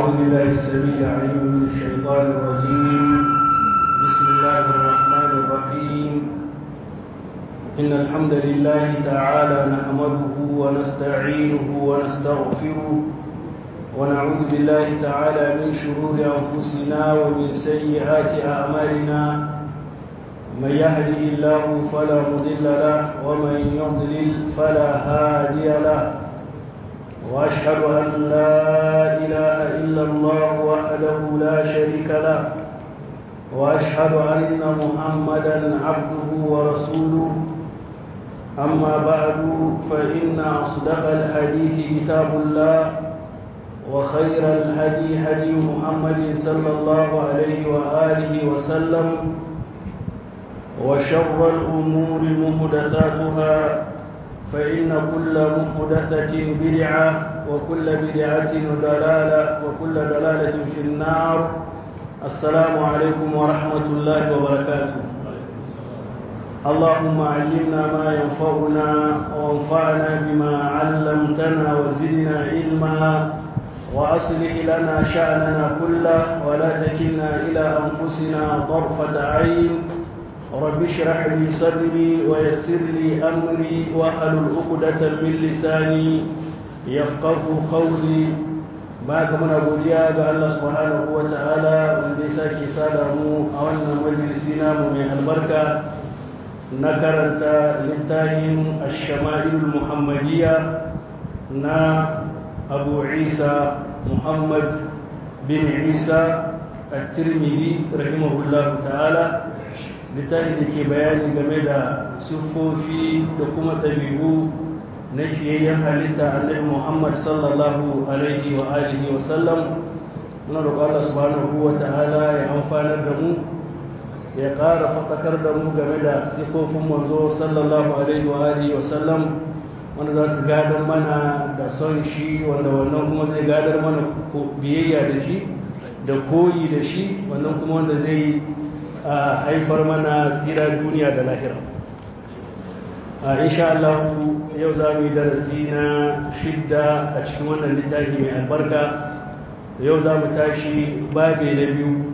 أعوذ بالله السميع العليم من الشيطان الرجيم بسم الله الرحمن الرحيم إن الحمد لله تعالى نحمده ونستعينه ونستغفره ونعوذ بالله تعالى من شرور أنفسنا ومن سيئات أعمالنا من يهده الله فلا مضل له ومن يضلل فلا هادي له واشهد ان لا اله الا الله وحده لا شريك له واشهد ان محمدا عبده ورسوله اما بعد فان اصدق الحديث كتاب الله وخير الهدي هدي محمد صلى الله عليه واله وسلم وشر الامور محدثاتها فإن كل محدثة بدعة وكل بدعة ضلالة وكل ضلالة في النار السلام عليكم ورحمة الله وبركاته اللهم علمنا ما ينفعنا وانفعنا بما علمتنا وزدنا علما وأصلح لنا شأننا كله ولا تكلنا إلى أنفسنا طرفة عين رب اشرح لي صدري ويسر لي امري واحلل عقدة من لساني يفقه قولي baka muna godiya ga Allah subhanahu wa ta'ala wanda ya sake sada mu a wannan majalisi namu mai albarka na karanta littafin ash-shama'il muhammadiyya na Abu Isa Muhammad bin Isa at-Tirmidhi rahimahullahu ta'ala littafi da ke bayani game da siffofi da kuma ɗabi'u na fiyayyen halitta annabi muhammad sallallahu alaihi wa alihi wa sallam muna roƙon allah subhanahu wa ta'ala ya amfanar da mu ya ƙara faɗakar da mu game da siffofin manzo sallallahu alaihi wa alihi wa sallam wanda za su gadar mana da son shi wanda wannan kuma zai gadar mana biyayya da shi da koyi da shi wannan kuma wanda zai a haifar mana tsira duniya da lahira a insha Allah yau za mu yi darasi na shidda a cikin wannan littafi mai albarka yau za mu tashi babe na biyu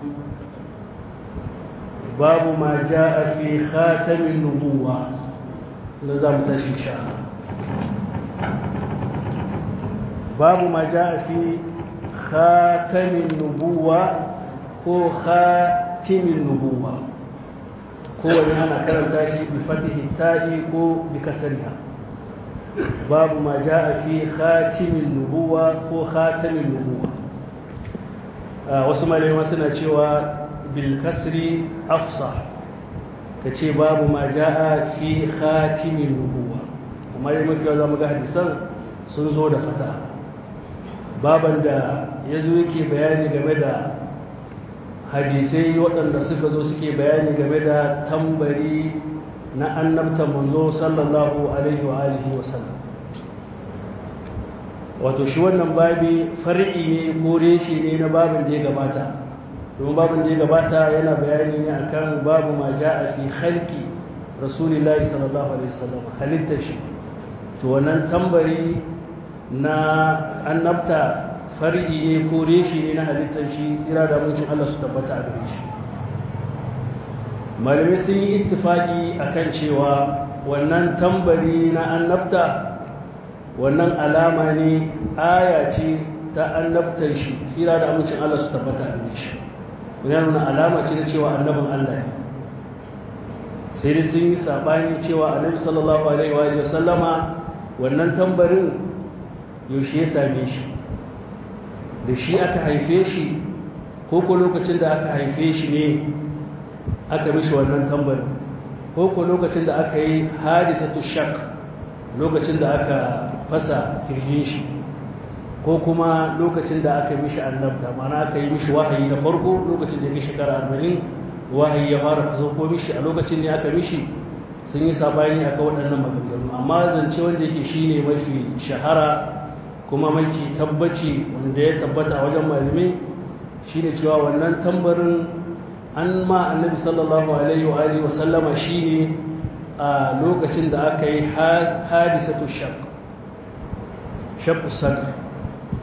babu ma ja a fi khatamin nubuwa na za mu tashi insha babu ma ja a fi khatamin nubuwa ko khatamin timin nubuwa kowane ana karanta shi bi fatihi ta'i ko bi kasariha babu ma ja'a fi khatimin nubuwa ko khatamin nubuwa wasu malama suna cewa bil kasri afsah ka ce babu ma ja'a fi khatimin nubuwa amma dai mafi yawa zamu ga hadisan sun zo da fata baban da ya zo yake bayani game da hadisai waɗanda suka zo suke bayani game da tambari na annabta manzo sallallahu alaihi wa alihi wa sallam wato shi wannan babi far'i ne ko reshe ne na babin da ya gabata domin babin da ya gabata yana bayani ne akan babu ma ja'a fi khalqi rasulillahi sallallahu alaihi wasallam halittar shi to wannan tambari na annabta far'i ne ko reshi ne na halittar shi tsira da muncin Allah su tabbata a gare shi malamai sun yi ittifaki akan cewa wannan tambari na annabta wannan alama ne aya ce ta annabtar shi tsira da amincin Allah su tabbata a gare shi yana nuna alama ce na cewa annabin Allah ne sai dai sun yi sabani cewa annabi sallallahu alaihi wa sallama wannan tambarin yaushe ya same shi da shi aka haife shi ko ko lokacin da aka haife shi ne aka mishi wannan tambarin ko ko lokacin da aka yi hadisatu shak lokacin da aka fasa kirjin shi ko kuma lokacin da aka mishi annabta mana aka yi mishi wahayi na farko lokacin da ya shekara arba'in wahayi ya fara faso ko mishi a lokacin ne aka mishi sun yi sabani aka waɗannan maganganu amma zance wanda yake shine mafi shahara kuma mafi tabbaci wanda ya tabbata a wajen malamai shine cewa wannan tambarin an ma annabi sallallahu alaihi wa alihi wa sallama shine a lokacin da aka yi hadisatu shaq shaq sadr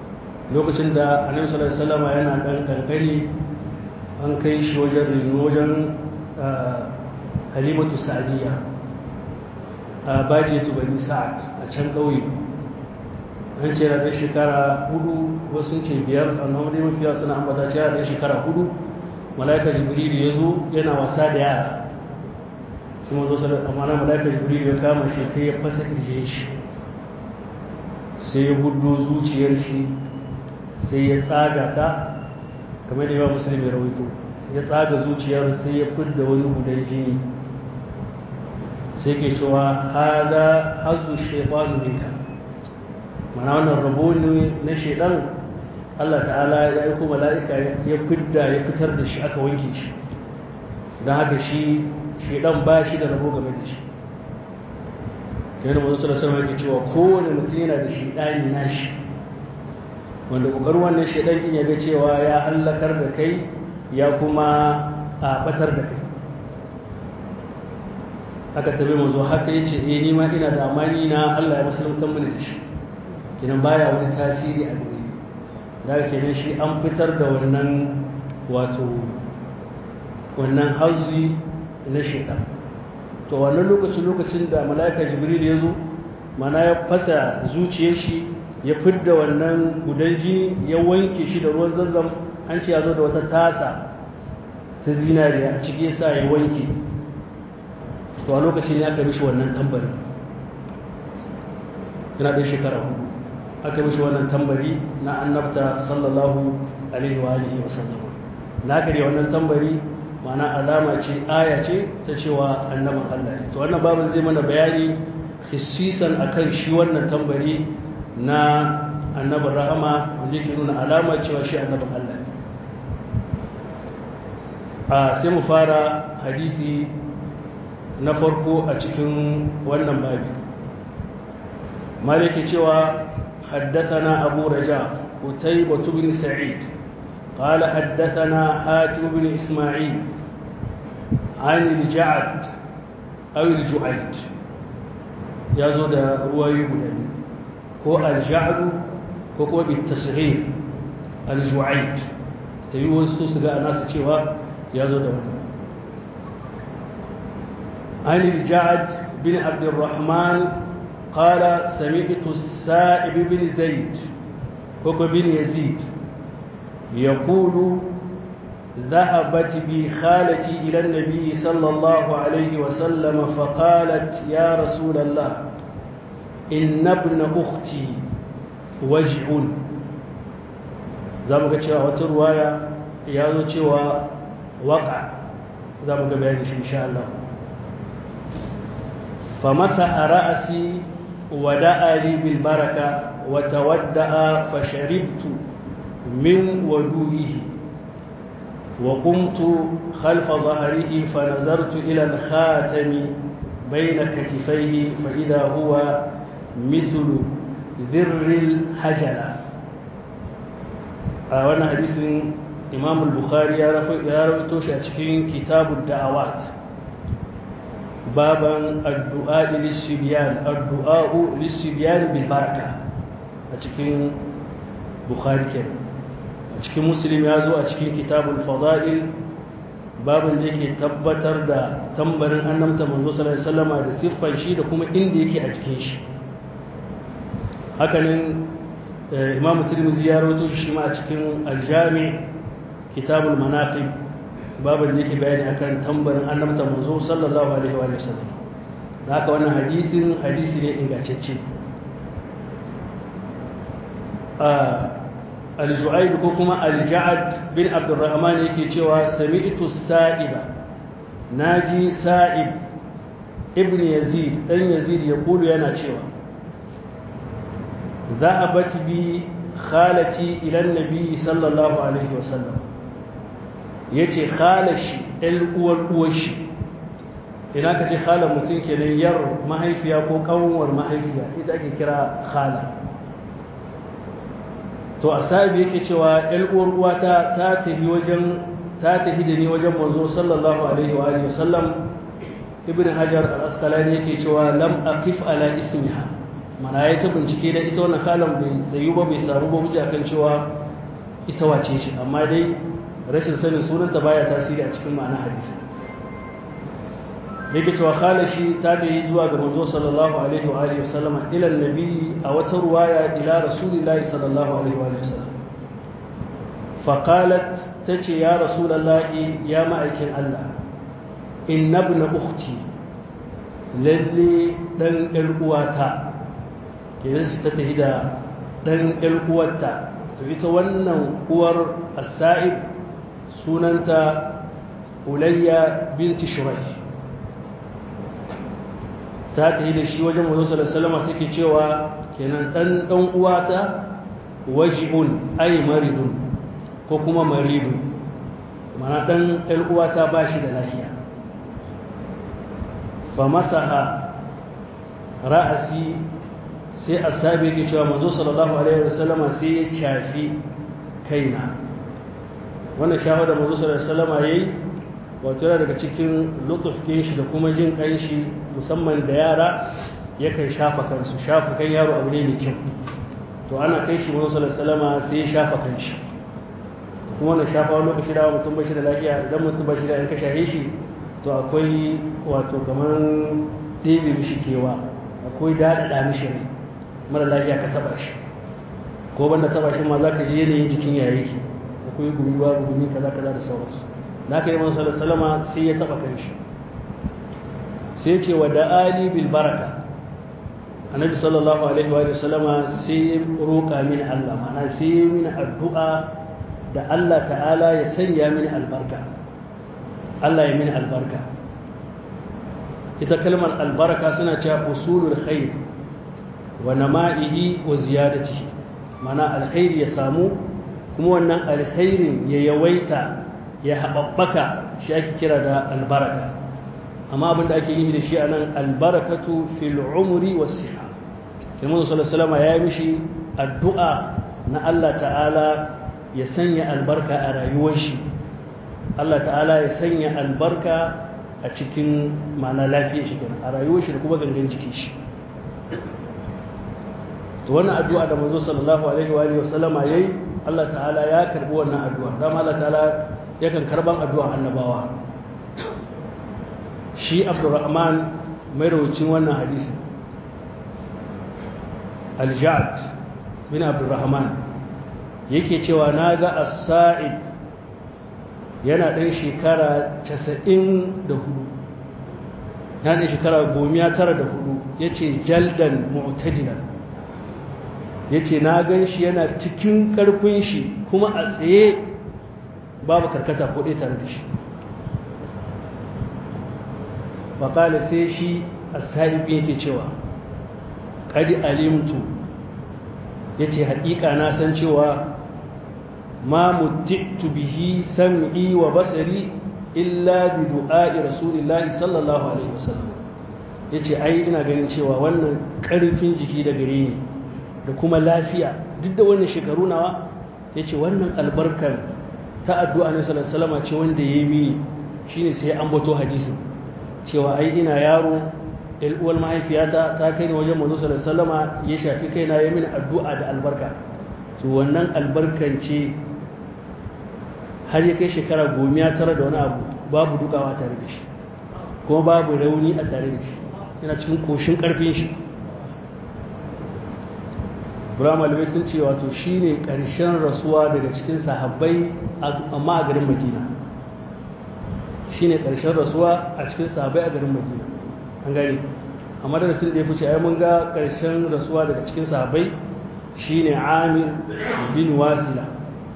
lokacin da annabi sallallahu alaihi wasallam yana dan kankani an kai shi wajen rino wajen halimatu sa'diya a badiyatu bani sa'ad a can ƙauye an ce da shekara hudu wasu ce biyar amma wani mafiya suna ambata ce da shekara hudu mala'ika jibrilu ya zo yana wasa da yara sai mazo sallar amma na mala'ika jibrilu ya kama shi sai ya fasa ƙirjin shi sai ya hudu zuciyar shi sai ya tsaga ta kamar da yawa musulmi rawaito ya tsaga zuciyar sai ya fidda wani gudan jini sai ke cewa hada hazu shaitanu minka mana wannan rabo ne na shaidan Allah ta'ala ya aiko mala'ika ya fidda ya fitar da shi aka wanke shi don haka shi shaidan ba shi da rabo game da shi kai da mazu da sarwa ke cewa kowane mutum yana da shaidani na shi wanda ƙoƙarin wannan shaidan in ya ga cewa ya hallakar da kai ya kuma a batar da kai aka tabi mazu haka ya ce eh nima ina da amani na Allah ya musulunta mini da shi kinan baya wani tasiri a gare da kenan shi an fitar da wannan wato wannan hazzi na shaitan to wannan lokacin lokacin da mala'ika jibril ya zo mana ya fasa zuciyar shi ya fidda wannan gudan jini ya wanke shi da ruwan zanzam an ce ya zo da wata tasa ta zinariya a ciki sa ya wanke to a lokacin ya aka mishi wannan tambari yana ɗan shekara hudu aka mishi wannan tambari na annabta sallallahu alaihi wa alihi wa sallama na gari wannan tambari ma'ana alama ce aya ce ta cewa annaban Allah ne to wannan babin zai mana bayani hissisan akan shi wannan tambari na annabin rahama wanda yake nuna alama cewa shi annabin Allah ne a sai mu fara hadisi na farko a cikin wannan babi maliki cewa حدثنا أبو رجاء قتيبة بن سعيد قال حدثنا حاتم بن إسماعيل عن الجعد أو الجعيد يزود رواي بدني هو الجعد هو بالتصغير الجعيد تيوه السوس قال ناس تشيوا يزود عن الجعد بن عبد الرحمن قال سمعت السائب بن زيد وهو بن يزيد يقول ذهبت بي خالتي إلى النبي صلى الله عليه وسلم فقالت يا رسول الله إن ابن أختي وجع za mu ga cewa wata ruwaya ya zo cewa waka za mu ga bayani shi insha Allah fa masaha ra'asi wa da'a li bil baraka wa tawadda'a fa sharibtu min wadu'ihi wa qumtu khalfa dhahrihi fa nazartu ila al khatami bayna katifayhi fa idha huwa mithlu dhirril hajala a wannan hadisin imam al-bukhari ya rawaito shi a cikin kitabun da'awat baban addu'a lishibiyan addu'a'u lishibiyan bil baraka a cikin bukhari ke a cikin muslim ya zo a cikin kitabul fada'il babin da yake tabbatar da tambarin annamta manzo sallallahu alaihi wasallama da siffan shi da kuma inda yake a cikin shi hakanin imam tirmidhi ya rawaito shi ma a cikin aljami kitabul manaqib babin da yake bayani akan tambarin annabta manzo sallallahu alaihi wa sallam da haka wannan hadisin hadisi ne ingantacce al-ju'ayd ko kuma al-ja'ad bin abdurrahman yake cewa sami'tu sa'iba naji sa'ib ibn yazid dan yazid ya kulu yana cewa ذهبت بي خالتي إلى النبي صلى الله عليه وسلم yace khalashi ɗan uwar uwarshi ina ka ce khala mutum kenan yar mahaifiya ko kanwar mahaifiya ita ake kira khala to asabi yake cewa ɗan uwar uwata ta tafi wajen ta tafi da ni wajen manzo sallallahu alaihi wa alihi wasallam ibn hajar al-asqalani yake cewa lam aqif ala ismiha mana ya ta bincike da ita wannan kalan bai tsayu ba bai samu ba hujja kan cewa ita wace ce amma dai rashin sanin sunanta baya tasiri a cikin ma'ana hadisi yake cewa khalashi ta ta yi zuwa ga manzo sallallahu alaihi wa alihi wasallama ila nabi a wata ruwaya ila rasulillahi sallallahu alaihi wa alihi wasallam faqalat tace ya rasulullahi ya ma'aikin Allah inna ibn ukhti lalle dan ɗan uwata kenan ta tafi da dan ɗan uwarta to ita wannan uwar as-sa'ib sunanta ulayya binti shuraih ta ta yi da shi wajen manzo sallallahu alaihi take cewa kenan dan dan uwata waji'un ay maridun ko kuma maridun mana dan ɗan uwata ba shi da lafiya fa masaha ra'asi sai asabi yake cewa manzo sallallahu alaihi wasallam sai ya shafi kaina wannan shahada manzo sallallahu alaihi wasallam yayi wato yana daga cikin lutufkin shi da kuma jin kan shi musamman da yara yakan shafa kansu shafa kan yaro abu ne mai kyau to ana kai shi manzo sallallahu alaihi wasallam sai ya shafa kan shi kuma wannan shafa wani lokaci da mutum bashi da lafiya idan mutum bashi da an ka shahe shi to akwai wato kamar ɗebe mishi kewa akwai daɗaɗa mishi rai mara lafiya ka taɓa shi ko banda taɓa shi ma za ka ji yanayin jikin yare ki akwai gumi babu gumi kaza kaza da sauransu da aka yi manzo salama sai ya taɓa kan shi sai ce wa da'ali bil baraka annabi sallallahu alaihi wa sallama sai ya roƙa mini Allah ma'ana sai ya mini addu'a da Allah ta'ala ya sanya mini albarka Allah ya mini albarka ita kalmar albarka suna cewa usulul khair wa nama'ihi wa ziyadatihi mana alkhairi ya samu kuma wannan alkhairin ya yawaita ya haɓaɓɓaka shi ake kira da albaraka amma abin da ake yi da shi a nan albarakatu fil umri was siha kirmanu sallallahu ya yi mishi addu'a na Allah ta'ala ya sanya albarka a rayuwar shi Allah ta'ala ya sanya albarka a cikin ma'ana lafiyar shi a rayuwar shi da kuma gangan jiki shi to wannan addu'a da manzo sallallahu alaihi wa alihi wasallama yayi Allah ta'ala ya karbi wannan addu'a dama Allah ta'ala yakan karban addu'an annabawa shi Abdurrahman mai rawucin wannan hadisi Al-Ja'd bin Abdurrahman yake cewa naga as-sa'id yana ɗan shekara 94 na ɗan shekara 94 yace jaldan mu'tajilan ya ce na gan shi yana cikin ƙarfin shi kuma a tsaye babu karkata ko ɗaya tare da shi faƙali sai shi a sa'ibi yake cewa ƙadi alimtu ya ce haƙiƙa na san cewa ma mutittu bihi sam'i wa basari illa bi du'a'i rasulillahi sallallahu alaihi wasallam ya ce ai ina ganin cewa wannan ƙarfin jiki da gare ni da kuma lafiya duk da wannan shekaru nawa ya ce wannan albarkar ta addu'a ne salama ce wanda ya yi mini shi ne sai an bato hadisin cewa ai ina yaro uwar mahaifiyata ta kai ni wajen mazu salama ya shafi kaina ya mini addu'a da albarka to wannan albarkan ce har ya kai shekara gomiya tara da wani abu babu dukawa tare da shi kuma babu rauni a tare da shi yana cikin koshin karfin shi Ibrahim Alimai sun ce wato shi ne ƙarshen rasuwa daga cikin sahabbai amma a garin Madina shi ne ƙarshen rasuwa a cikin sahabbai a garin Madina an gani amma da sun da ya fice ai mun ga ƙarshen rasuwa daga cikin sahabbai shi ne Amir bin Wasila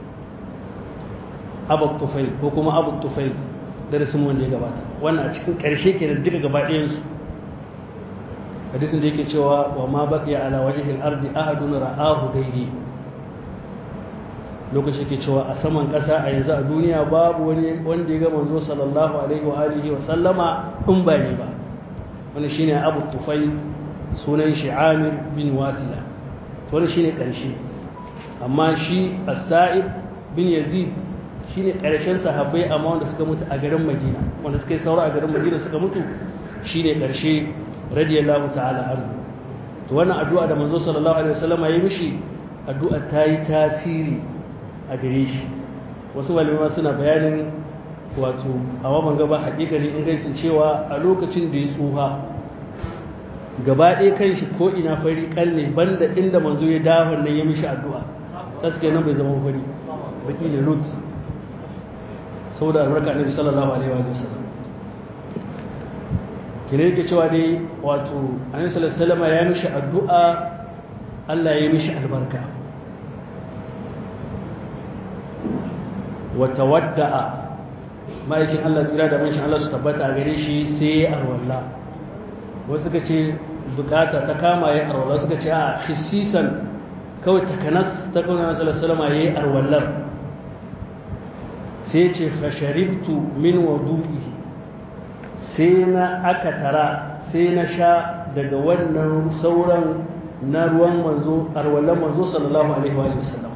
Abu Tufail ko kuma Abu Tufail da rasul wanda ya gabata wannan a cikin ƙarshe kenan duka gaba ɗayansu hadisin da yake cewa wa ma baqiya ala wajhil ardi ahadun ra'ahu gairi lokaci yake cewa a saman ƙasa a yanzu a duniya babu wani wanda ya ga manzo sallallahu alaihi wa alihi wa sallama in ba ne ba wani shine Abu Tufayl sunan shi Amir bin Wathila to wani shine ƙarshe amma shi As-Sa'ib bin Yazid shine ƙarshen sahabbai amma wanda suka mutu a garin Madina wanda suka yi saura a garin Madina suka mutu shine ƙarshe radiyallahu ta'ala anhu to wannan addu'a da manzo sallallahu alaihi wasallam ya yi mishi addu'a ta yi tasiri a gare shi wasu malamai suna bayanin wato a waban gaba hakikanin ingancin cewa a lokacin da ya tsuha gaba ɗaya kan shi ko ina fari kalle banda inda manzo ya dawo nan ya mishi addu'a gaskiya nan bai zama fari baki ne lut saboda albarka annabi sallallahu alaihi wa sallam kine yake cewa dai wato annabi sallallahu alaihi wasallam ya mishi addu'a Allah ya mishi albarka wa tawadda'a ma'aikin Allah tsira da manshin Allah su tabbata a gare shi sai ya arwalla wasu suka ce bukata ta kama ya arwalla suka ce a hissisan kawai takanas ta kauna na salasalama ya yi arwallar sai ce fasharibtu min wadu'i sai na aka tara sai na sha daga wannan sauran na ruwan manzo arwallar manzo sallallahu alaihi wa sallam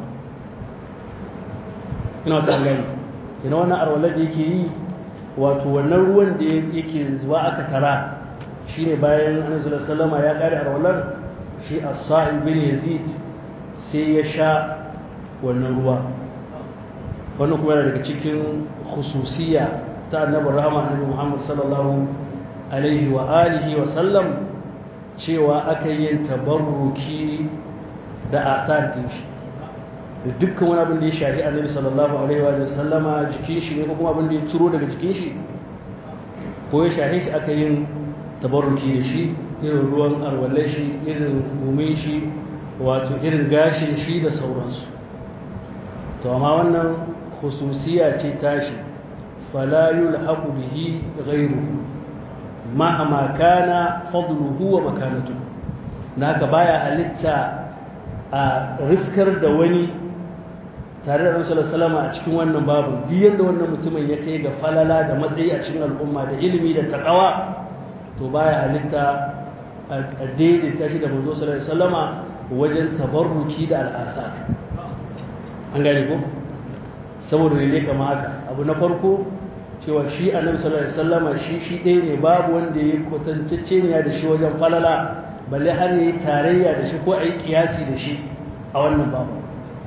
ina ta gani ina wannan arwallar da yake yi wato wannan ruwan da yake zuwa aka tara shine bayan annabi sallallahu alaihi wasallam ya kare arwallar shi as-sa'ib bin yazid sai ya sha wannan ruwa wannan kuma yana daga cikin khususiya ta annabi rahama annabi Muhammad sallallahu alaihi wa alihi wa sallam cewa aka yi tabarruki da athar din shi da dukkan wani abin da ya shafi annabi sallallahu alaihi wa sallama jikin shi ne ko kuma abin da ya ciro daga jikin shi ko ya shafe shi aka yin tabarruki da shi irin ruwan arwallar shi irin gumin shi wato irin gashin shi da sauransu to amma wannan khususiya ce tashi fala yulhaqu bihi ghayruhu mahama kana fadluhu wa makanatu naka baya halitta a riskar da wani tare da Rasulullah salama a cikin wannan babu duk yanda wannan mutumin ya kai ga falala da matsayi a cikin al'umma da ilimi da taqwa to baya halitta a daidaita shi da manzo sallallahu alaihi wasallama wajen tabarruki da al'asar an gane ko saboda ne kama haka abu na farko cewa shi annabi sallallahu alaihi wasallama shi shi ɗaya ne babu wanda ya kwatantacce ne da shi wajen falala balle har yayi tarayya da shi ko ayi kiyasi da shi a wannan babu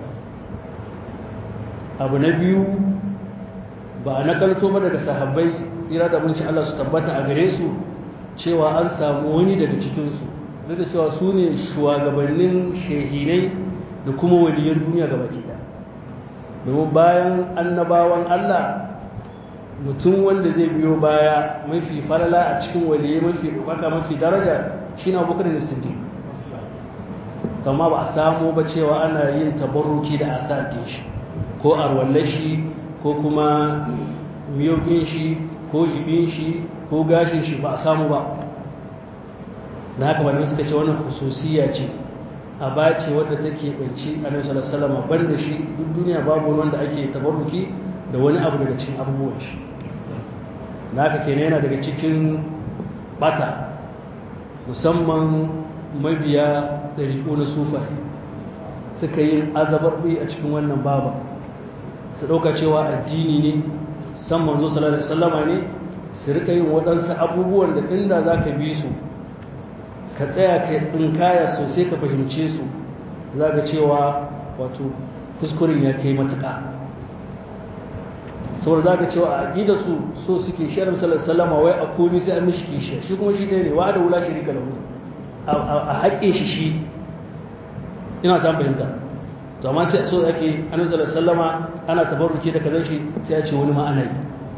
abu na biyu ba a nakalto ba daga sahabbai tsira da mulkin Allah su tabbata a gare su cewa an samu wani daga cikinsu duk da cewa su ne shugabannin shehinai da kuma waliyan duniya gaba ke da domin bayan annabawan Allah mutum wanda zai biyo baya mafi falala a cikin waliyai mafi ɗaukaka mafi daraja shi na abokan da su amma ba a samu ba cewa ana yin tabarruki da asar ɗin shi ko arwallashi ko kuma miyogin shi ko jibin shi ko gashin shi ba a samu ba da haka malamai suka ce wannan hususiya ce a bace wadda take banci a nan salama ban da shi duk duniya babu wanda ake tabarruki da wani abu daga cikin abubuwan shi da haka kenan yana daga cikin bata musamman mabiya ɗariƙo na sufaye suka yi azabarɓi a cikin wannan baba su ɗauka cewa addini ne san manzo sallallahu alaihi wasallama ne su rika yin waɗansu abubuwan da inda za ka bi su ka tsaya ka tsinkaya sosai ka fahimce su za ka cewa wato kuskuren ya kai matuƙa saboda za ka cewa a aƙida su so suke shi annabi sallallahu alaihi wasallam wai a komi sai an mishi kishiya shi kuma shi ɗaya ne wa da wula shirika lahu a haƙƙin shi shi ina ta fahimta to amma sai so ake annabi sallallahu alaihi wasallam ana tabarruki da kazan shi sai a ce wani ma ana yi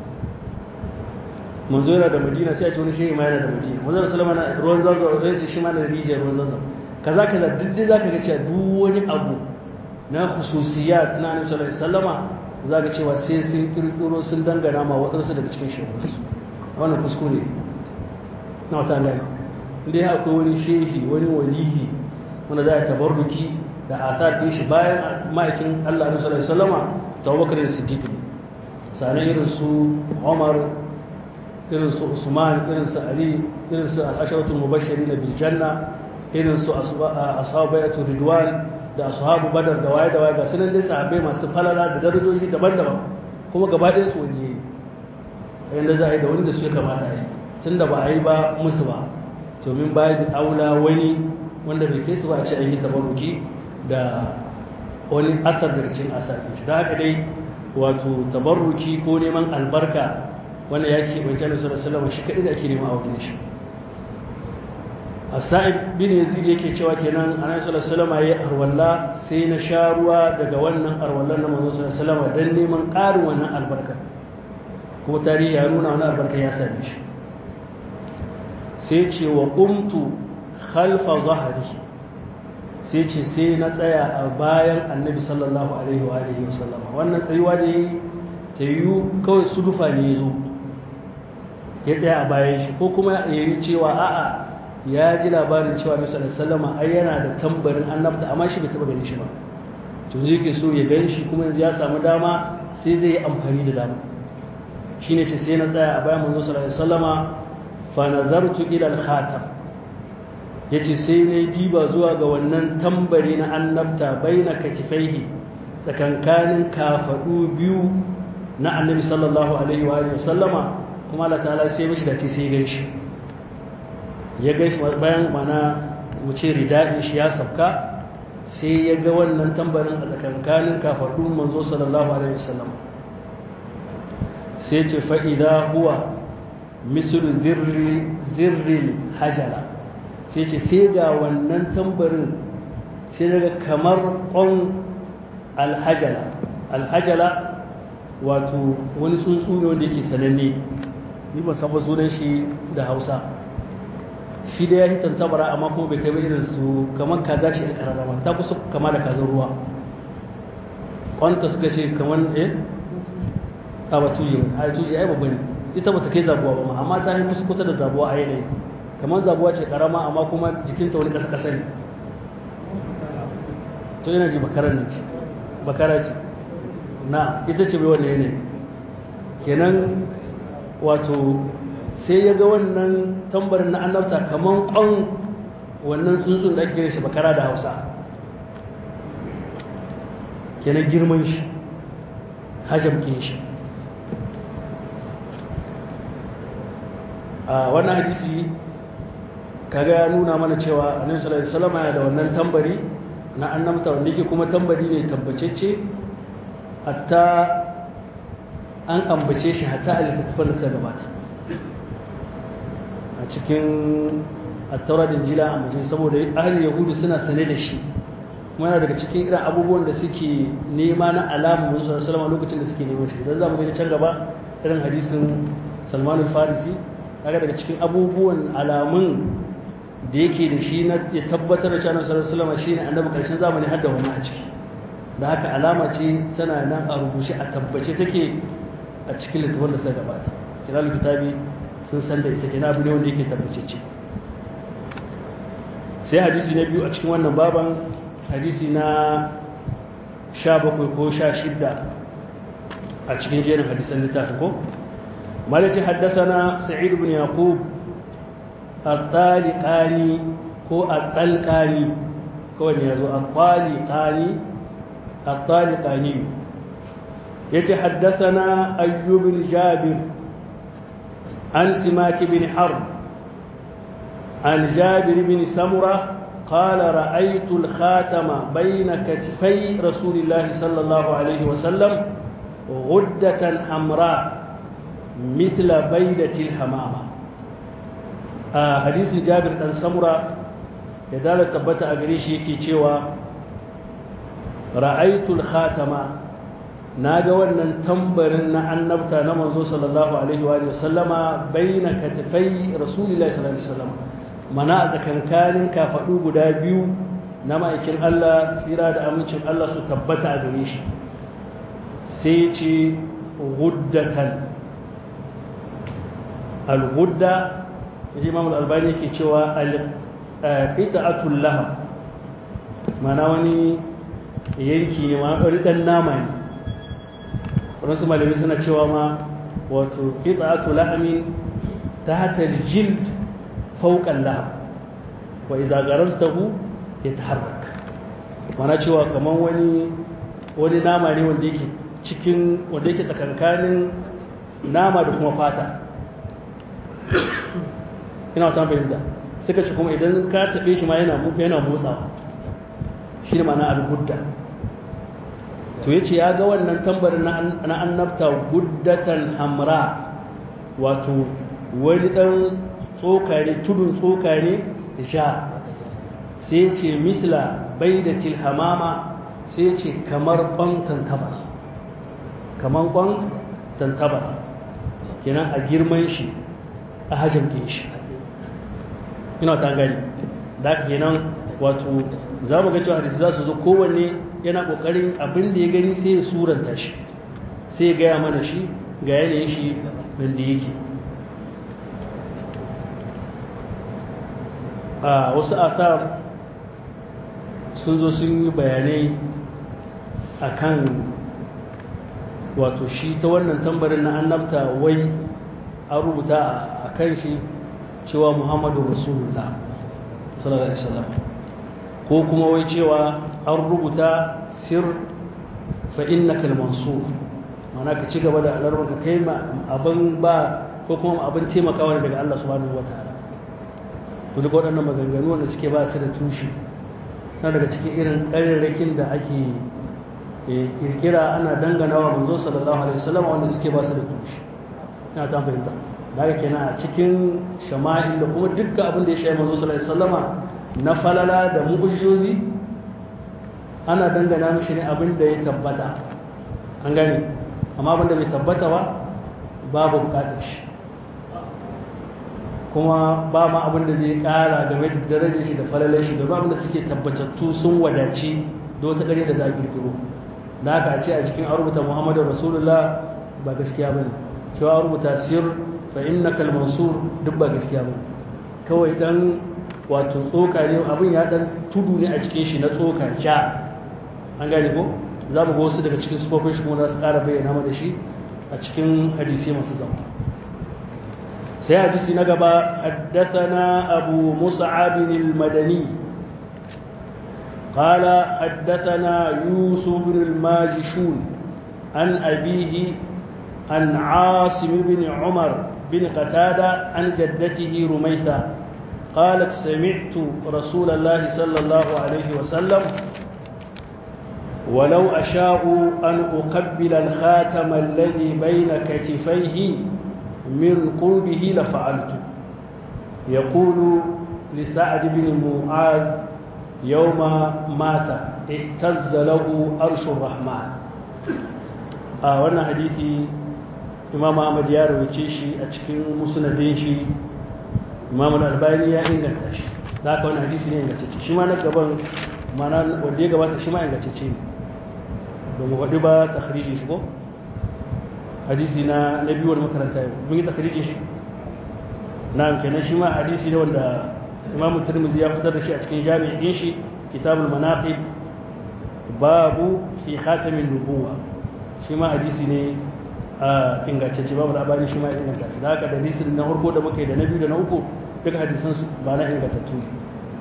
manzo yana da madina sai a ce wani shehi ma yana da madina manzo da sallama na ruwan zanzan zai ce shi ma da rijiyar ruwan zanzan kaza kaza duk dai zaka ga cewa duk wani abu na khususiyat na annabi sallallahu alaihi wasallama zaka cewa sai sun kirkiro sun dangana ma waɗansu daga cikin shehu wannan kuskure na wata gani inda ya akwai wani shehi wani walihi wanda za a tabarruki da athar din shi bayan ma'aikin Allah sallallahu alaihi wasallama Abubakar da Siddiq sanan irin su Umar irin su Usman irin su Ali irin su al-asharatu mubashirin bil janna irin su ashabatu ridwan da ashabu badar da waye da waye ga sunan dai sahabbai masu falala da darajoji daban-daban kuma gaba ɗayan su wani yayi yanda za a yi da wanda su ya kamata a yi tunda ba a yi ba musu ba domin bayan aula wani wanda bai kai su ba a ce an yi tabarruki da wani asar daga cikin asafin shi da haka dai wato tabarruki ko neman albarka wanda ya ke wancan da sallallahu shi kaɗai da ake nema a wajen shi asa'ib bin yazid yake cewa kenan annabi sallallahu alaihi wasallam arwalla sai na sha ruwa daga wannan arwallan na manzo sallallahu alaihi wasallam dan neman ƙarin wannan albarka kuma tarihi ya nuna wannan albarka ya same shi sai ce wa qumtu khalfa zahri sai ce sai na tsaya a bayan annabi sallallahu alaihi wa alihi wasallam wannan tsayuwa da yayi ta yiwu kawai sudufa ne ya zo ya tsaya a bayan shi ko kuma ya yi cewa a'a ya ji labarin cewa mai sallallahu ai yana da tambarin annabta amma shi bai taba ganin shi ba to zai ke so ya gan shi kuma yanzu ya samu dama sai zai yi amfani da dama shine ce sai na tsaya a bayan manzo sallallahu alaihi wasallama fa nazartu ila al-khatam yace sai na diba zuwa ga wannan tambari na annabta baina katifaihi tsakankanin kafadu biyu na annabi sallallahu alaihi wa sallama kuma Allah ta'ala sai mishi da ce sai ya gan shi ya gaishe bayan mana wuce rida'in shi ya sabka sai ya ga wannan tambarin a tsakankanin kafardun manzo sallallahu alaihi wasallam sai ce fa'ida huwa mislu zirril hajala sai ce sai ga wannan tambarin sai daga kamar ƙon alhajala alhajala wato wani tsuntsu ne wanda yake sananne ni ban san sunan shi da hausa shi da ya hitan tabara amma kuma bai kai ba irin su kamar kaza ce ɗan ƙararrama ta fi kama da kazan ruwa kwanta suka ce kamar eh a ba tuje a tuje ai babba ne ita ba ta kai zabuwa ba ma amma ta yi kusa kusa da zabuwa a yanayi kamar zabuwa ce ƙarama amma kuma jikinta wani ƙasa ƙasa ne to yana ji bakarar ne ce bakara ce na ita ce bai wannan yanayi kenan wato sai ya ga wannan tambarin na annabta kamar ƙwan wannan tsuntsun da ake shi bakara da hausa kenan girman shi hajjamkin shi a wannan hadisi kaga ya nuna mana cewa annabi sallallahu alaihi wasallam yana da wannan tambari na annabta wanda yake kuma tambari ne tabbacecce hatta an ambace shi hatta a littattafan da suka gabata a cikin attaura da jila a majin saboda ahalin yahudu suna sane da shi kuma yana daga cikin irin abubuwan da suke nema na alamun musu salama lokacin da suke neman shi don za mu gani can gaba irin hadisin salman farisi kaga daga cikin abubuwan alamun da yake da shi na ya tabbatar da cewa sallallahu alaihi shi ne annabi karshen zamani har da wani a ciki da haka alama ce tana nan a rubuce a tabbace take a cikin littafin da suka gabata kilalul kitabi sun san da ita kenan abu ne wanda yake tabbacece sai hadisi na biyu a cikin wannan baban hadisi na sha bakwai ko sha shidda a cikin jerin hadisan littafi ko malaci haddasana sa'id ibn yaqub at-taliqani ko at-talqani kawai ne yazo at-taliqani at-taliqani yace haddathana ayyub bin jabir عن سماك بن حرب عن جابر بن سمرة قال رأيت الخاتم بين كتفي رسول الله صلى الله عليه وسلم غدة حمراء مثل بيدة الحمامة آه حديث جابر بن سمرة يدال تبتا أغريش يكي تشيوا رأيت الخاتم na ga wannan tambarin na annabta na manzo sallallahu alaihi wa sallama baina katifai rasulullahi sallallahu alaihi wasallam mana a tsakankanin kafadu guda biyu na ma'aikin Allah tsira da amincin Allah su tabbata a gare shi sai ce guddatan al-gudda yaji Imam al-Albani yake cewa al-qita'atul laham mana wani yanki ne ma ɗan nama ne wasu malami suna cewa ma wato qita'atu lahmin tahta al-jild fawqa al-lahm wa idza garastahu yataharrak mana cewa kaman wani wani nama ne wanda yake cikin wanda yake tsakankanin nama da kuma fata ina wata fahimta suka ce kuma idan ka taɓe shi ma yana yana motsawa shi ne ma'ana al-gudda to yace ya ga wannan tambarin na annabta guddatan hamra wato wani dan tsoka ne tudun tsoka ne sha sai ce misla baidatil hamama sai ce kamar kwan tantabara kamar kwan tantabara kenan a girman shi a hajjan shi ina ta gani da haka kenan wato za mu ga cewa hadisi za su zo kowanne yana kokarin abin da ya gani sai ya suranta shi sai ya gaya mana shi ga yanayin shi da yake a wasu asar sun zo sun yi bayanai a kan wato shi ta wannan tambarin na annabta wai an rubuta a kan shi cewa muhammadu rasulullah sallallahu alaihi wasallam ko kuma wai cewa an rubuta sir fa innaka mansur mana ka ci gaba da alarmanka kai abin ba ko kuma abin taimakawa daga Allah subhanahu wataala to duk waɗannan maganganu wanda suke ba su da tushe suna daga cikin irin ƙararrakin da ake kirkira ana dangana wa manzo sallallahu alaihi wasallam wanda suke ba su da tushe ina ta fahimta daga kenan a cikin shama'il da kuma dukkan abin da ya shafi manzo sallallahu alaihi wasallama na falala da mu'ujizozi ana dangana mishi ne abin da ya tabbata an gane amma abin da bai tabbata ba babu bukatar shi kuma ba ma abin da zai kara game da darajar shi da falalar shi da ba abin da suke tabbatattu sun wadaci da wata ƙarya da za a kirkiro da haka a ce a cikin an rubuta muhammadu rasulullah ba gaskiya ba ne cewa an rubuta sir fa innaka al-mansur duk ba gaskiya ba kawai dan wato tsoka ne abin ya dan tudu ne a cikin shi na tsoka ja an gane ko za mu ga wasu daga cikin sufofin shi kuma za su ƙara bayyana mana shi a cikin hadisi masu zama sai hadisi na gaba haddathana abu mus'ab al-madani قال حدثنا يوسف بن الماجشون عن أبيه عن عاصم بن عمر بن قتادة عن جدته رميثة قالت سمعت رسول الله صلى الله عليه وسلم ولو أشاء أن أقبل الخاتم الذي بين كتفيه من قربه لفعلت يقول لسعد بن معاذ يوم مات اهتز له أرش الرحمن آه وانا حديثي إمام أحمد يا رويتشي أتشكين مسندين شي imam al-albani ya inganta shi da haka wani hadisi ne ingantacce shi ma na gaban mana wanda ya gabata shi ma ingantacce ne domin faɗi ba takhriji shi ko hadisi na na biyu wani makaranta yau mun yi takhriji shi na kenan shi ma hadisi ne wanda imam tirmidhi ya fitar da shi a cikin jami'in shi kitabul manaqib babu fi khatamin nubuwa shi ma hadisi ne a ingantacce babu labari shi ma ya inganta shi da haka da hadisin na farko da muka yi da na biyu da na uku duka hadisan su ba na ingantattu ne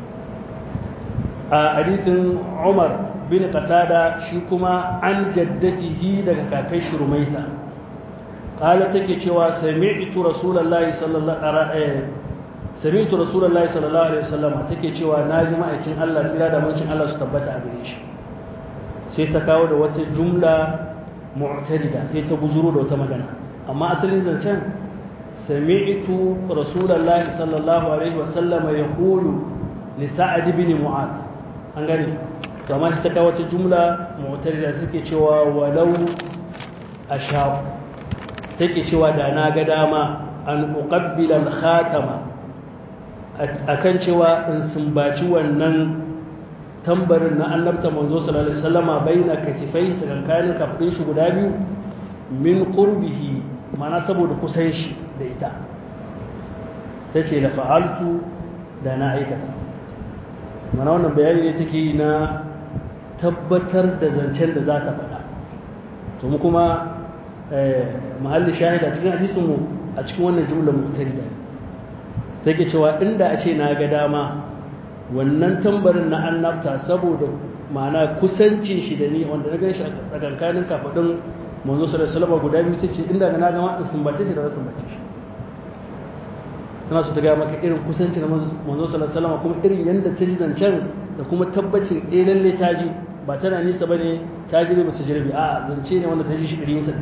a hadisin Umar bin Qatada shi kuma an jaddatihi daga kakai shi Rumaisa qala take cewa sami'tu rasulullahi sallallahu alaihi sami'tu rasulullahi sallallahu alaihi wasallam take cewa naji ma'aikin Allah tsira da mancin Allah su tabbata a gare shi sai ta kawo da wata jumla mu'tarida sai ta buzuro da wata magana amma asalin zancen sami'tu rasulullahi sallallahu alaihi wasallam yaqulu li sa'ad ibn mu'az an gane to amma sai ta kawo wata jumla mu'tarida suke cewa walau ashab take cewa da na ga dama an uqabbila al-khatama akan cewa in sumbaci wannan tambarin na annabta manzo sallallahu alaihi wasallama baina katifai tsakankanin kafin shi guda biyu min qurbihi mana saboda kusan shi da ita tace la fa'altu da na aikata mana wannan bayani ne take na tabbatar da zancen da za ta faɗa to mu kuma mahalli shahida cikin hadisin mu a cikin wannan jumla mutarida take cewa inda a ce na ga dama wannan tambarin na annabta saboda ma'ana kusancin shi da ni wanda na ganshi a tsakankanin kafaɗin manzo sallallahu alaihi guda biyu tace inda na ga ma in sumbace shi da na sumbace shi tana so ta gaya maka irin kusanci na manzo sallallahu alaihi kuma irin yadda ta ji zancen da kuma tabbacin eh lalle ta ji ba tana nisa bane ta ji ba ta ji a zance ne wanda ta ji shi ɗari nisa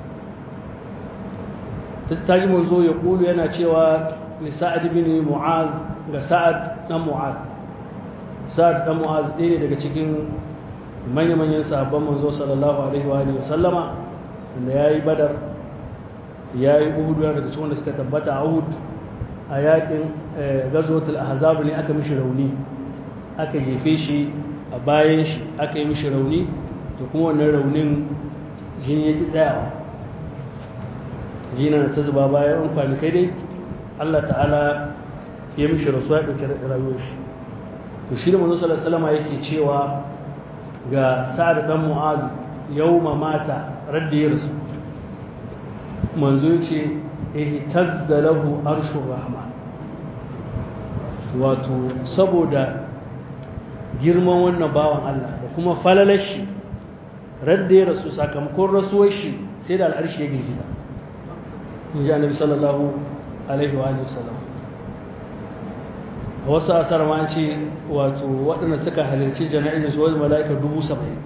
ta ji manzo ya kulu yana cewa li sa'ad bin mu'az ga sa'ad dan mu'az sa'ad dan mu'az ɗaya ne daga cikin manya-manyan sahabban manzo sallallahu alaihi wa alihi sallama wanda yayi badar yayi uhud daga cikin wanda suka tabbata a uhud a yakin gazwatul ahzab ne aka mishi rauni aka jefe shi a bayan shi aka yi mishi rauni to kuma wannan raunin jini ya ki tsayawa jina ta zuba bayan an kwanakai dai Allah ta'ala ya mishi rasu ya ɗauki rayuwar shi to shi da manzo sallallahu alaihi yake cewa ga sa'ad dan mu'az yawma mata radda ya rasu manzo yace ihtazza lahu arshur rahman wato saboda girman wannan bawan Allah da kuma falalar shi radda ya rasu sakamakon rasuwar shi sai da al'arshi ya girgiza in ji annabi sallallahu alaihi wa sallam a wasu asar ma ce wato waɗanda suka halarci jana'izar su wani mala'ika dubu saba'in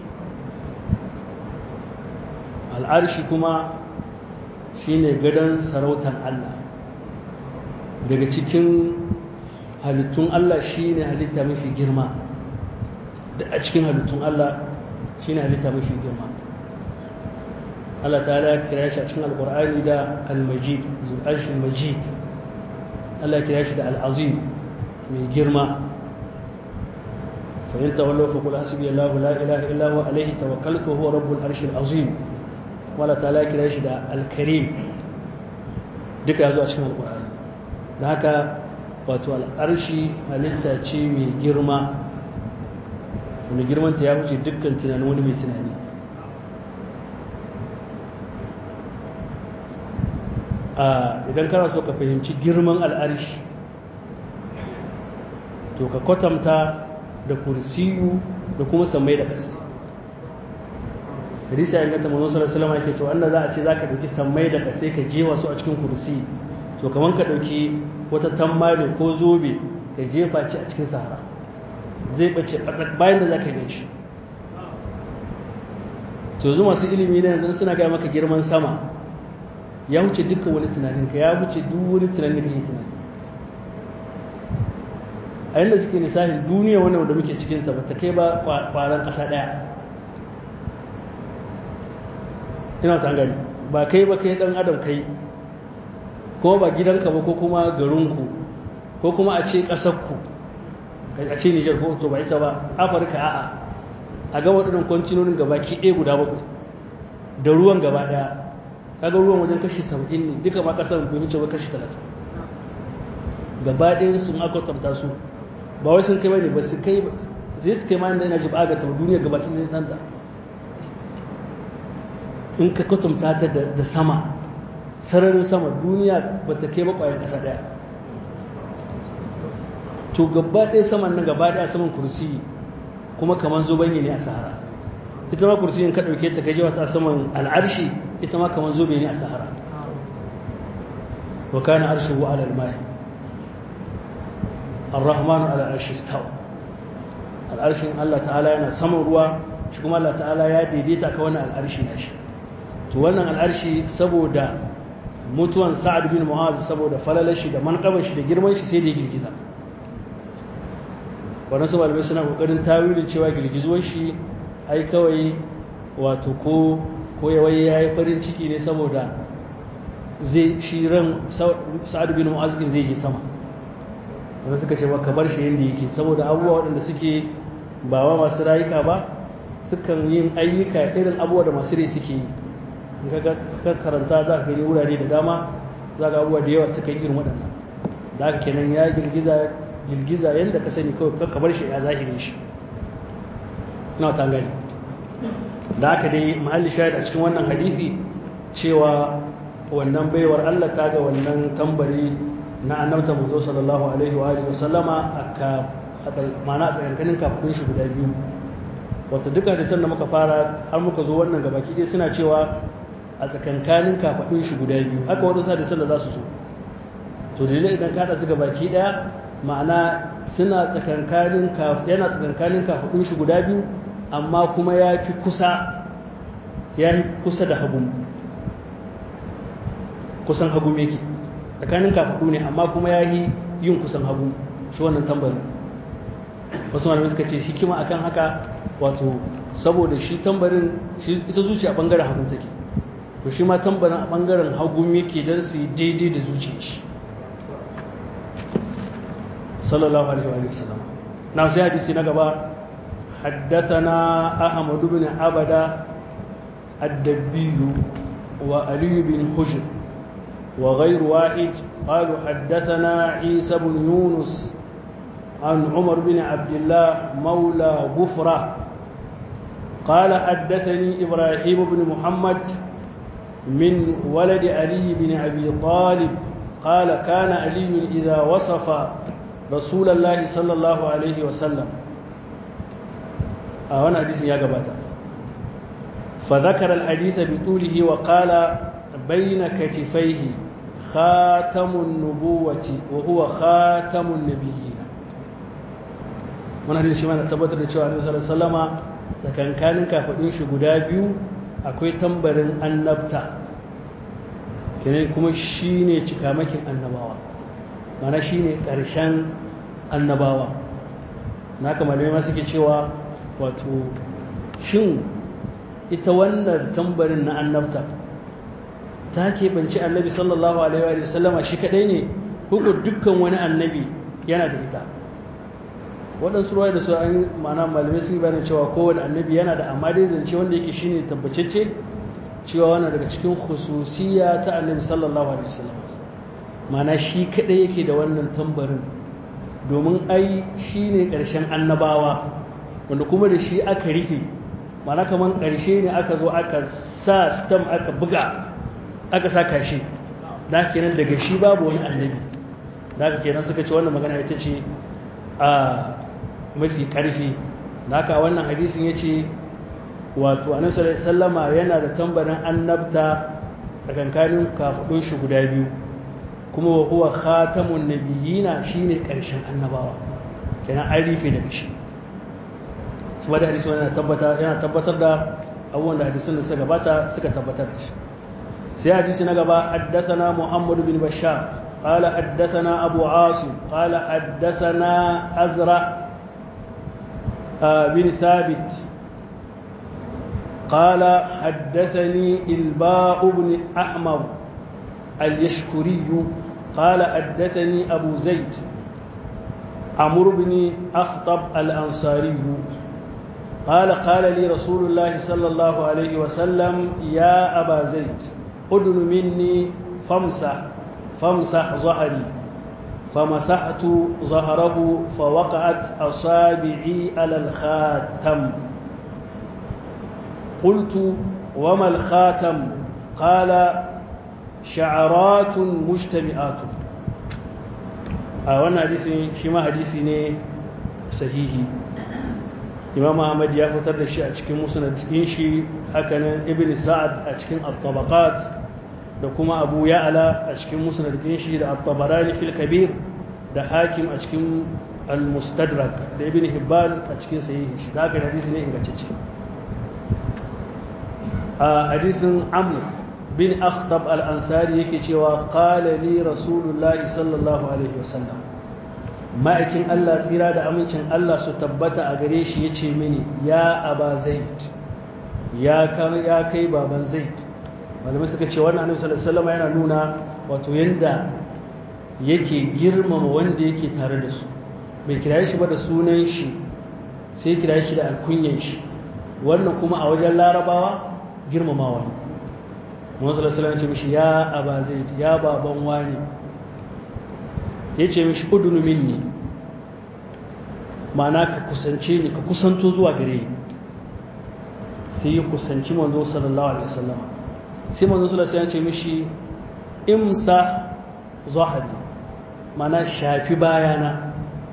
al'arshi kuma shine gadon sarautar Allah daga cikin halittun Allah shine halitta mafi girma da a cikin halittun Allah shine halitta mafi girma Allah ta ya kira shi a cikin alkur'ani da al-majid zul'arshin majid Allah ya kira shi da al-azim mai girma fahimta wallo fa kula hasbi Allah la ilaha illa huwa alaihi tawakkaltu huwa rabbul arshil azim wala ta'ala kira shi da al-karim duka yazo a cikin alkur'ani da haka wato al-arshi halitta ce mai girma wani girmanta ya wuce dukkan tunanin wani mai tunani idan kana so ka fahimci girman al'arshi to ka kwatanta da kursiyu da kuma samai da ƙasa hadisi ya inganta manzon sallallahu alaihi wasallam yake to Allah za a ce zaka dauki samai da ƙasa ka jefa su a cikin kursi to kaman ka dauki wata tammali ko zobe ka jefa shi a cikin sahara zai bace bayan da zaka gan shi to yanzu masu ilimi ne yanzu suna gaya maka girman sama ya wuce dukkan wani tunaninka ya wuce duk wani tunanin da kake tunani a yadda suke lissafi duniya wannan da muke cikinsa ba ta kai ba kwaran ƙasa ɗaya ina ta gani ba kai ba kai ɗan adam kai ko ba gidanka ba ko kuma garinku ko kuma a ce ƙasarku a ce nijar ko to ba ita ba afirka a'a a ga waɗannan kwantinonin gabaki ɗaya guda bakwai da ruwan gaba ɗaya kaga ruwan wajen kashi saba'in ne duka ma kasar bai wuce ba kashi talatin gaba ɗaya sun aka tarta su ba wai sun kai bane ba su kai zai su kai ma inda ina ji ba ga ta duniya gaba ɗaya nan da in ka kwatanta ta da sama sararin sama duniya ba ta kai ba ƙwayar ƙasa ɗaya to gaba ɗaya saman nan gaba ɗaya saman kursi kuma kamar zobanye ne a sahara ita ma kursiyin ka ɗauke ta gajewa ta saman al'arshi ita ma kamar zobe ne a sahara wa kana arshuhu ala al-ma'i ar-rahman ala al-arshi istawa al-arshin Allah ta'ala yana saman ruwa shi kuma Allah ta'ala ya daidaita ka wannan al-arshi na shi to wannan al-arshi saboda mutuwan Sa'ad bin Mu'az saboda falalar shi da manqabar shi da girman shi sai da ya girgiza wannan su malamai suna kokarin tawilin cewa girgizuwar shi ai kawai wato ko ko yawai ya yi farin ciki ne saboda zai shi ran sa'ad bin mu'azin zai je sama wanda suka ce ka bar shi yadda yake saboda abubuwa waɗanda suke ba wa masu rayuka ba sukan yin ayyuka irin abubuwa da masu rai suke yi in ka karanta za ka gani wurare da dama za ka abubuwa da yawa suka yi irin waɗannan da haka kenan ya girgiza girgiza yadda ka sani kawai ka bar shi ya zahirin shi na ta gani da aka dai mahalli shahid a cikin wannan hadisi cewa wannan baiwar Allah ta ga wannan tambari na annabta manzo sallallahu alaihi wa alihi wasallama aka mana a tsakankanin kafin shi guda biyu wato duka da da muka fara har muka zo wannan gabaki dai suna cewa a tsakankanin kafadun shi guda biyu haka wadansu hadisan da za su zo to dalilin idan ka haɗa su baki ɗaya ma'ana suna tsakankanin yana tsakankanin kafaɗun shi guda biyu amma kuma ya fi kusa ya fi kusa da hagu kusan hagu yake tsakanin kafaɗu ne amma kuma ya yi yin kusan hagu shi wannan tambarin wasu malamai suka ce hikima akan haka wato saboda shi tambarin ita zuciya a ɓangaren hagu take to shi ma tambarin a ɓangaren hagu yake don su yi daidai da zuciya shi sallallahu alaihi wa sallam na sai hadisi na gaba حدثنا أحمد بن عبدة الدبي وعلي بن حجر وغير واحد قالوا حدثنا عيسى بن يونس عن عمر بن عبد الله مولى غفرة قال حدثني إبراهيم بن محمد من ولد علي بن أبي طالب قال كان علي إذا وصف رسول الله صلى الله عليه وسلم أهنا حديث يا جباتا فذكر الحديث بطوله وقال بين كتفيه خاتم النبوة وهو خاتم النبيين wannan hadisi shi ma na tabbatar da cewa Annabi sallallahu alaihi wasallama da kankanin kafadun shi guda biyu akwai tambarin annabta kenan kuma shine cikamakin annabawa mana shine ƙarshen annabawa naka malamai ma suke cewa wato shin ita wannan tambarin na annabta ta keɓanci annabi sallallahu alaihi wa sallama shi kaɗai ne ko dukkan wani annabi yana da ita waɗansu ruwa da su an mana malamai sun bayanin cewa kowane annabi yana da amma dai zance wanda yake shine tabbacecce cewa wannan daga cikin khususiya ta annabi sallallahu alaihi wasallam mana shi kaɗai yake da wannan tambarin domin ai shine ƙarshen annabawa wanda kuma da shi aka rufe mana kamar ƙarshe ne aka zo aka sa stam aka buga aka sa kashi da kenan daga shi babu wani annabi da kenan suka ce wannan magana ita ce a mafi ƙarfi da haka wannan hadisin ya ce wato annabi sallallahu sallama yana da tambarin annabta tsakankanin kafaɗun shi guda biyu kuma wa huwa khatamun nabiyina shine ƙarshen annabawa kenan an rufe daga shi su da hadisi yana tabbatar yana tabbatar da abubuwan da hadisin da suka gabata suka tabbatar da shi sai hadisi na gaba haddathana Muhammad bin Bashar قال حدثنا أبو عاصم قال حدثنا أزرع بن ثابت قال حدثني الباء بن أحمر اليشكري قال حدثني أبو زيد عمرو بن أخطب الأنصاري قال قال لي رسول الله صلى الله عليه وسلم يا أبا زيد أدن مني فامسح فامسح ظهري فمسحت ظهره فوقعت أصابعي على الخاتم قلت وما الخاتم قال شعرات مجتمعات wannan hadisi shi ma hadisi ne sahihi imam ahmad ya fitar da shi a cikin musnad din shi hakanan ibn sa'ad a cikin at-tabaqat da kuma abu ya'ala a cikin musnad din shi da at-tabarani fil kabir da hakim a cikin al-mustadrak da ibn hibban a cikin sahihi shi da haka hadisi ne ingantacce a hadisin amr bin akhtab al-ansari yake cewa qala li rasulullahi sallallahu alaihi wasallam ma'aikin Allah tsira da amincin Allah su tabbata a gare shi yace mini ya aba zaid ya kan ya kai baban zaid malamai suka ce wannan annabi sallallahu alaihi wasallam yana nuna wato yanda yake girmama wanda yake tare da su bai kira shi ba da sunan shi sai kira shi da alkunyan shi wannan kuma a wajen larabawa girmamawa ne Muhammadu sallallahu alaihi ce mishi ya aba zaid ya baban wani ya ce mishi udunu minni ma'ana ka kusance ni ka kusanto zuwa gare ni sai ya kusanci manzo sallallahu alaihi wasallam sai manzo sallallahu alaihi ce mishi imsa zahari ma'ana shafi bayana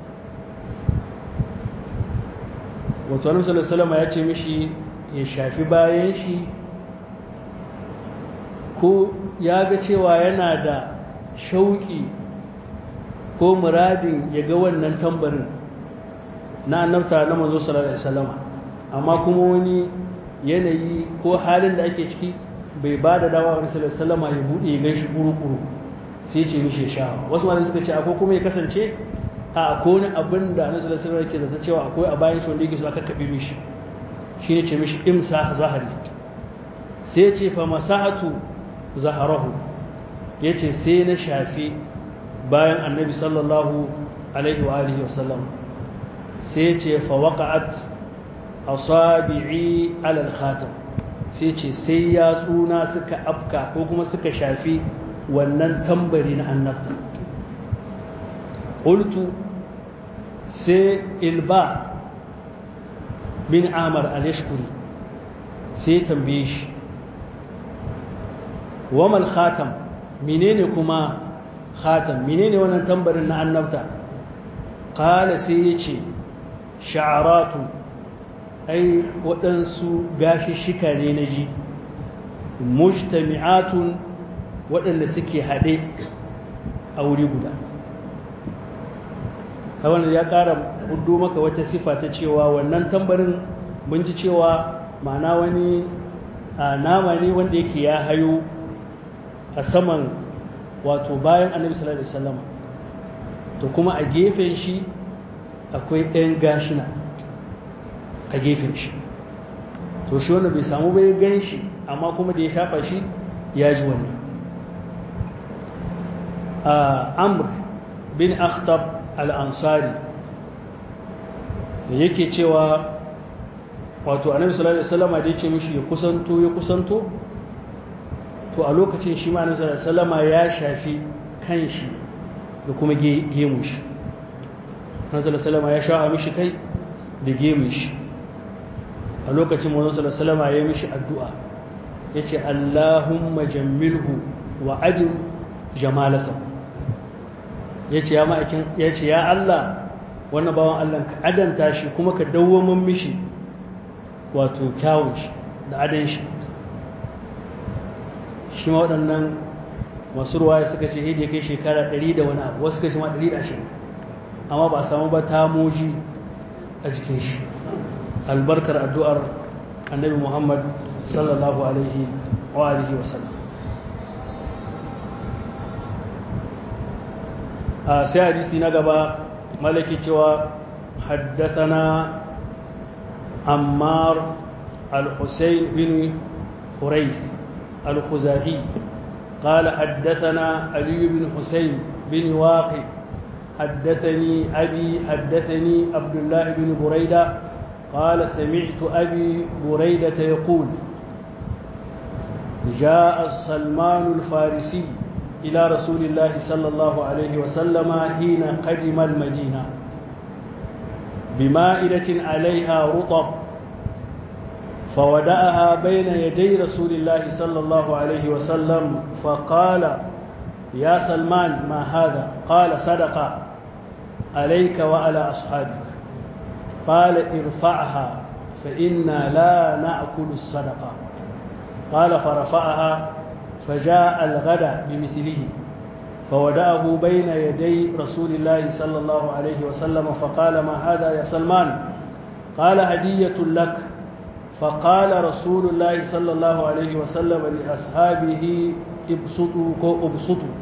wato annabi sallallahu alaihi wasallam ya ce mishi ya shafi bayan shi ko ya ga cewa yana da shauƙi ko muradin ya ga wannan tambarin na annabta na manzo sallallahu alaihi wasallama amma kuma wani yanayi ko halin da ake ciki bai ba da dawa wani sallallahu alaihi wasallama ya bude ya gan shi kuru-kuru sai ce mishi sha wasu malamai suka ce akwai kuma ya kasance a akwai wani abin da annabi sallallahu alaihi wasallam yake zata cewa akwai a bayan shi wanda yake so aka kabe mishi shine ce mishi imsa zahari sai ce fa masahatu zaharahu yace sai na shafi bayan annabi sallallahu alaihi wa alihi wasallam sai ce fa waqa'at asabi'i ala al-khatam sai ce sai yatsuna suka afka ko kuma suka shafi wannan tambari na annabta qultu sai ilba bin amar al-yashkuri sai tambaye shi wamal khatam menene kuma khatam menene wannan tambarin na annabta qala sai yace sha'aratu ai waɗansu gashishika ne na ji mujtami'atun waɗanda suke haɗe a wuri guda wannan ya ƙara hudu maka wata sifa ta cewa wannan tambarin mun ji cewa ma'ana wani nama ne wanda yake ya hayo a saman wato bayan annabi sallallahu alaihi wasallam to kuma a gefen shi akwai ɗan gashina a gefen shi to shi wanda bai samu bai gan shi amma kuma da ya shafa shi ya ji wannan amr bin akhtab al-ansari da yake cewa wato annabi sallallahu alaihi wasallam da yake mishi ya kusanto ya kusanto to a lokacin shi ma annabi sallallahu alaihi wasallam ya shafi kanshi da kuma gemu shi annabi sallallahu alaihi wasallam ya shafa mishi kai da gemun shi a lokacin manzon sallallahu alaihi wasallam ya yi mishi addu'a yace Allahumma jammilhu wa ajim jamalatahu yace ya ma'aikin yace ya Allah wannan bawan Allah ka adanta shi kuma ka dawwamin mishi wato kyawun shi da adan shi shi ma waɗannan masu ruwaya suka ce hidi kai shekara 100 da wani abu wasu suka ce ma 120 amma ba a samu ba tamoji a jikin shi albarkar addu'ar annabi Muhammad sallallahu alaihi wa alihi wasallam a sai hadisi na gaba malaki cewa haddathana ammar al-husayn bin hurayth al-khuzai قال حدثنا علي بن حسين بن واقي حدثني أبي حدثني عبد الله بن بريدة قال سمعت أبي بريدة يقول جاء سلمان الفارسي إلى رسول الله صلى الله عليه وسلم حين قدم المدينة بمائدة عليها رطب فودأها بين يدي رسول الله صلى الله عليه وسلم فقال يا سلمان ما هذا قال صدق عليك وعلى أصحابك قال ارفعها فإنا لا نأكل الصدقة قال فرفعها فجاء الغد بمثله فودأه بين يدي رسول الله صلى الله عليه وسلم فقال ما هذا يا سلمان قال هدية لك فقال رسول الله صلى الله عليه وسلم لأصحابه ابسطوا ابسطوا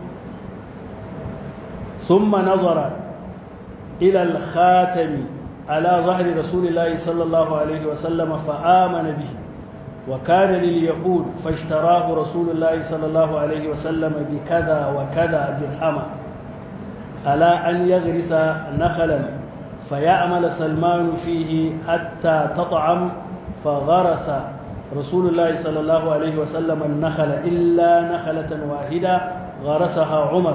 ثم نظر إلى الخاتم على ظهر رسول الله صلى الله عليه وسلم فآمن به وكان لليهود فاشتراه رسول الله صلى الله عليه وسلم بكذا وكذا درهما ألا أن يغرس نخلا فيعمل سلمان فيه حتى تطعم فغرس رسول الله صلى الله عليه وسلم النخل إلا نخلة واحدة غرسها عمر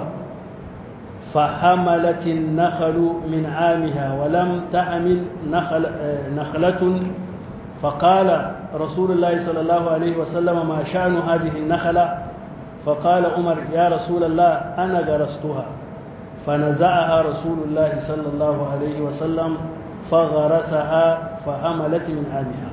فحملت النخل من عامها ولم تحمل نخل نخلة فقال رسول الله صلى الله عليه وسلم ما شأن هذه النخلة فقال عمر يا رسول الله أنا غرستها فنزعها رسول الله صلى الله عليه وسلم فغرسها فحملت من عامها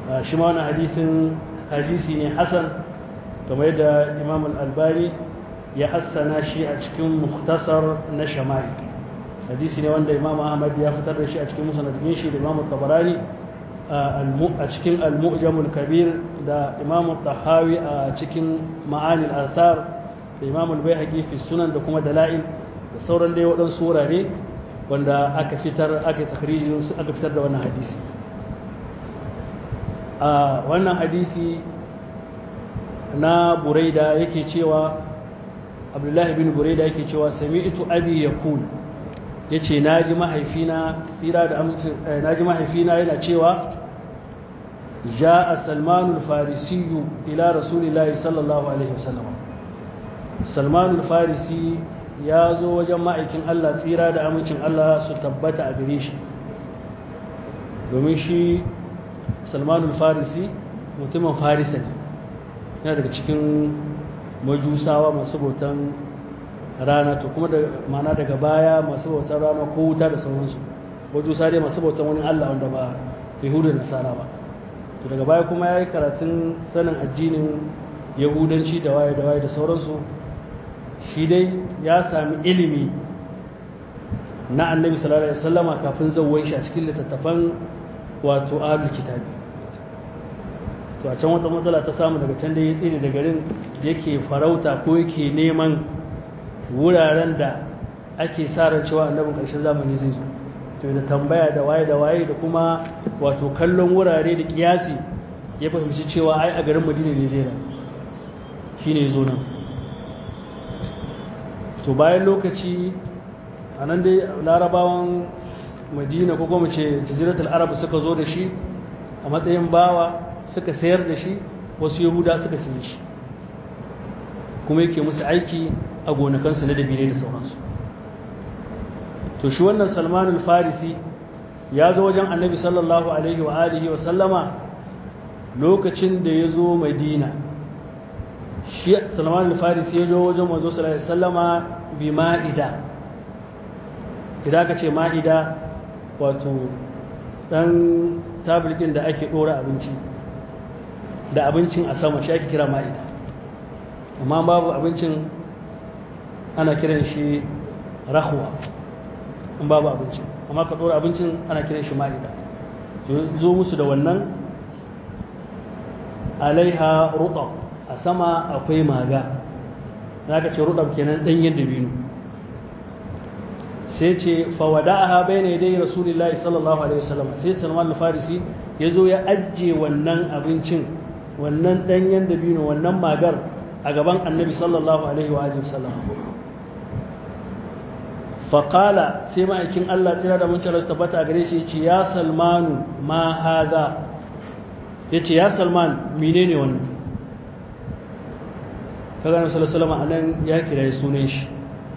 شما حديث حديثي حسن كما يدى الإمام الألباني ya hassana shi a cikin muhtasar na shama'i hadisi ne wanda imam ahmad ya fitar da shi a cikin musnadin shi da imam tabarani a cikin al-mu'jamul kabir da imam tahawi a cikin ma'anil athar da imam al-baihaqi fi sunan da kuma dala'il da sauran dai waɗansu wurare wanda aka fitar aka takhrijin aka fitar da wannan hadisi a wannan hadisi na buraida yake cewa abdullahi bin buraida yake cewa sami'tu abi yaqul yace naji mahaifina tsira da amincin naji mahaifina yana cewa ja'a salman al-farisi ila rasulillahi sallallahu alaihi wasallam salman al-farisi ya zo wajen ma'aikin Allah tsira da amincin Allah su tabbata a gare shi domin shi salman al-farisi mutumin farisa ne yana daga cikin majusawa masu bautan rana to kuma da mana daga baya masu bautan rana ko wuta da sauransu majusa dai masu bautan wani allah wanda ba yahudu da nasara ba to daga baya kuma ya yi karatun sanin addinin yahudanci da waye da waye da sauransu shi dai ya sami ilimi na annabi sallallahu alaihi wasallama kafin zawon shi a cikin littattafan wato ahlul kitabi to a can wata matsala ta samu daga can da ya tsere da garin yake farauta ko yake neman wuraren da ake sa ran cewa annabin ƙarshen zamani zai zo to da tambaya da waye da waye da kuma wato kallon wurare da kiyasi ya fahimci cewa ai a garin madina ne zai rayu shine zo nan to bayan lokaci a nan dai larabawan madina ko kuma ce jaziratul arab suka zo da shi a matsayin bawa suka sayar da shi wasu yahuda suka sayi shi kuma yake musu aiki a gonakansu na dabine da sauransu to shi wannan salman al-farisi ya zo wajen annabi sallallahu alaihi wa alihi wa sallama lokacin da ya zo madina shi salman al-farisi ya zo wajen manzo sallallahu alaihi wa sallama bi ma'ida idan ka ce ma'ida wato dan tablikin da ake dora abinci da abincin a sama shi ake kira ma'ida amma babu abincin ana kiran shi rahuwa in babu abincin amma ka ɗora abincin ana kiran shi ma'ida zo musu da wannan alaiha ruɗab a sama akwai maga na ka ce ruɗab kenan ɗanyen dabino sai ce fawada'aha bayna yadai rasulillahi sallallahu alaihi wasallam sai salman al-farisi ya zo ya ajiye wannan abincin wannan ɗanyen dabino wannan magar a gaban annabi sallallahu alaihi wa sallam faƙala sai ma'aikin Allah tsira da muncin rasu tabbata a gare shi ce ya salmanu ma haza ya ce ya salman mine ne wannan kaga na salasalama a nan ya kira sunan shi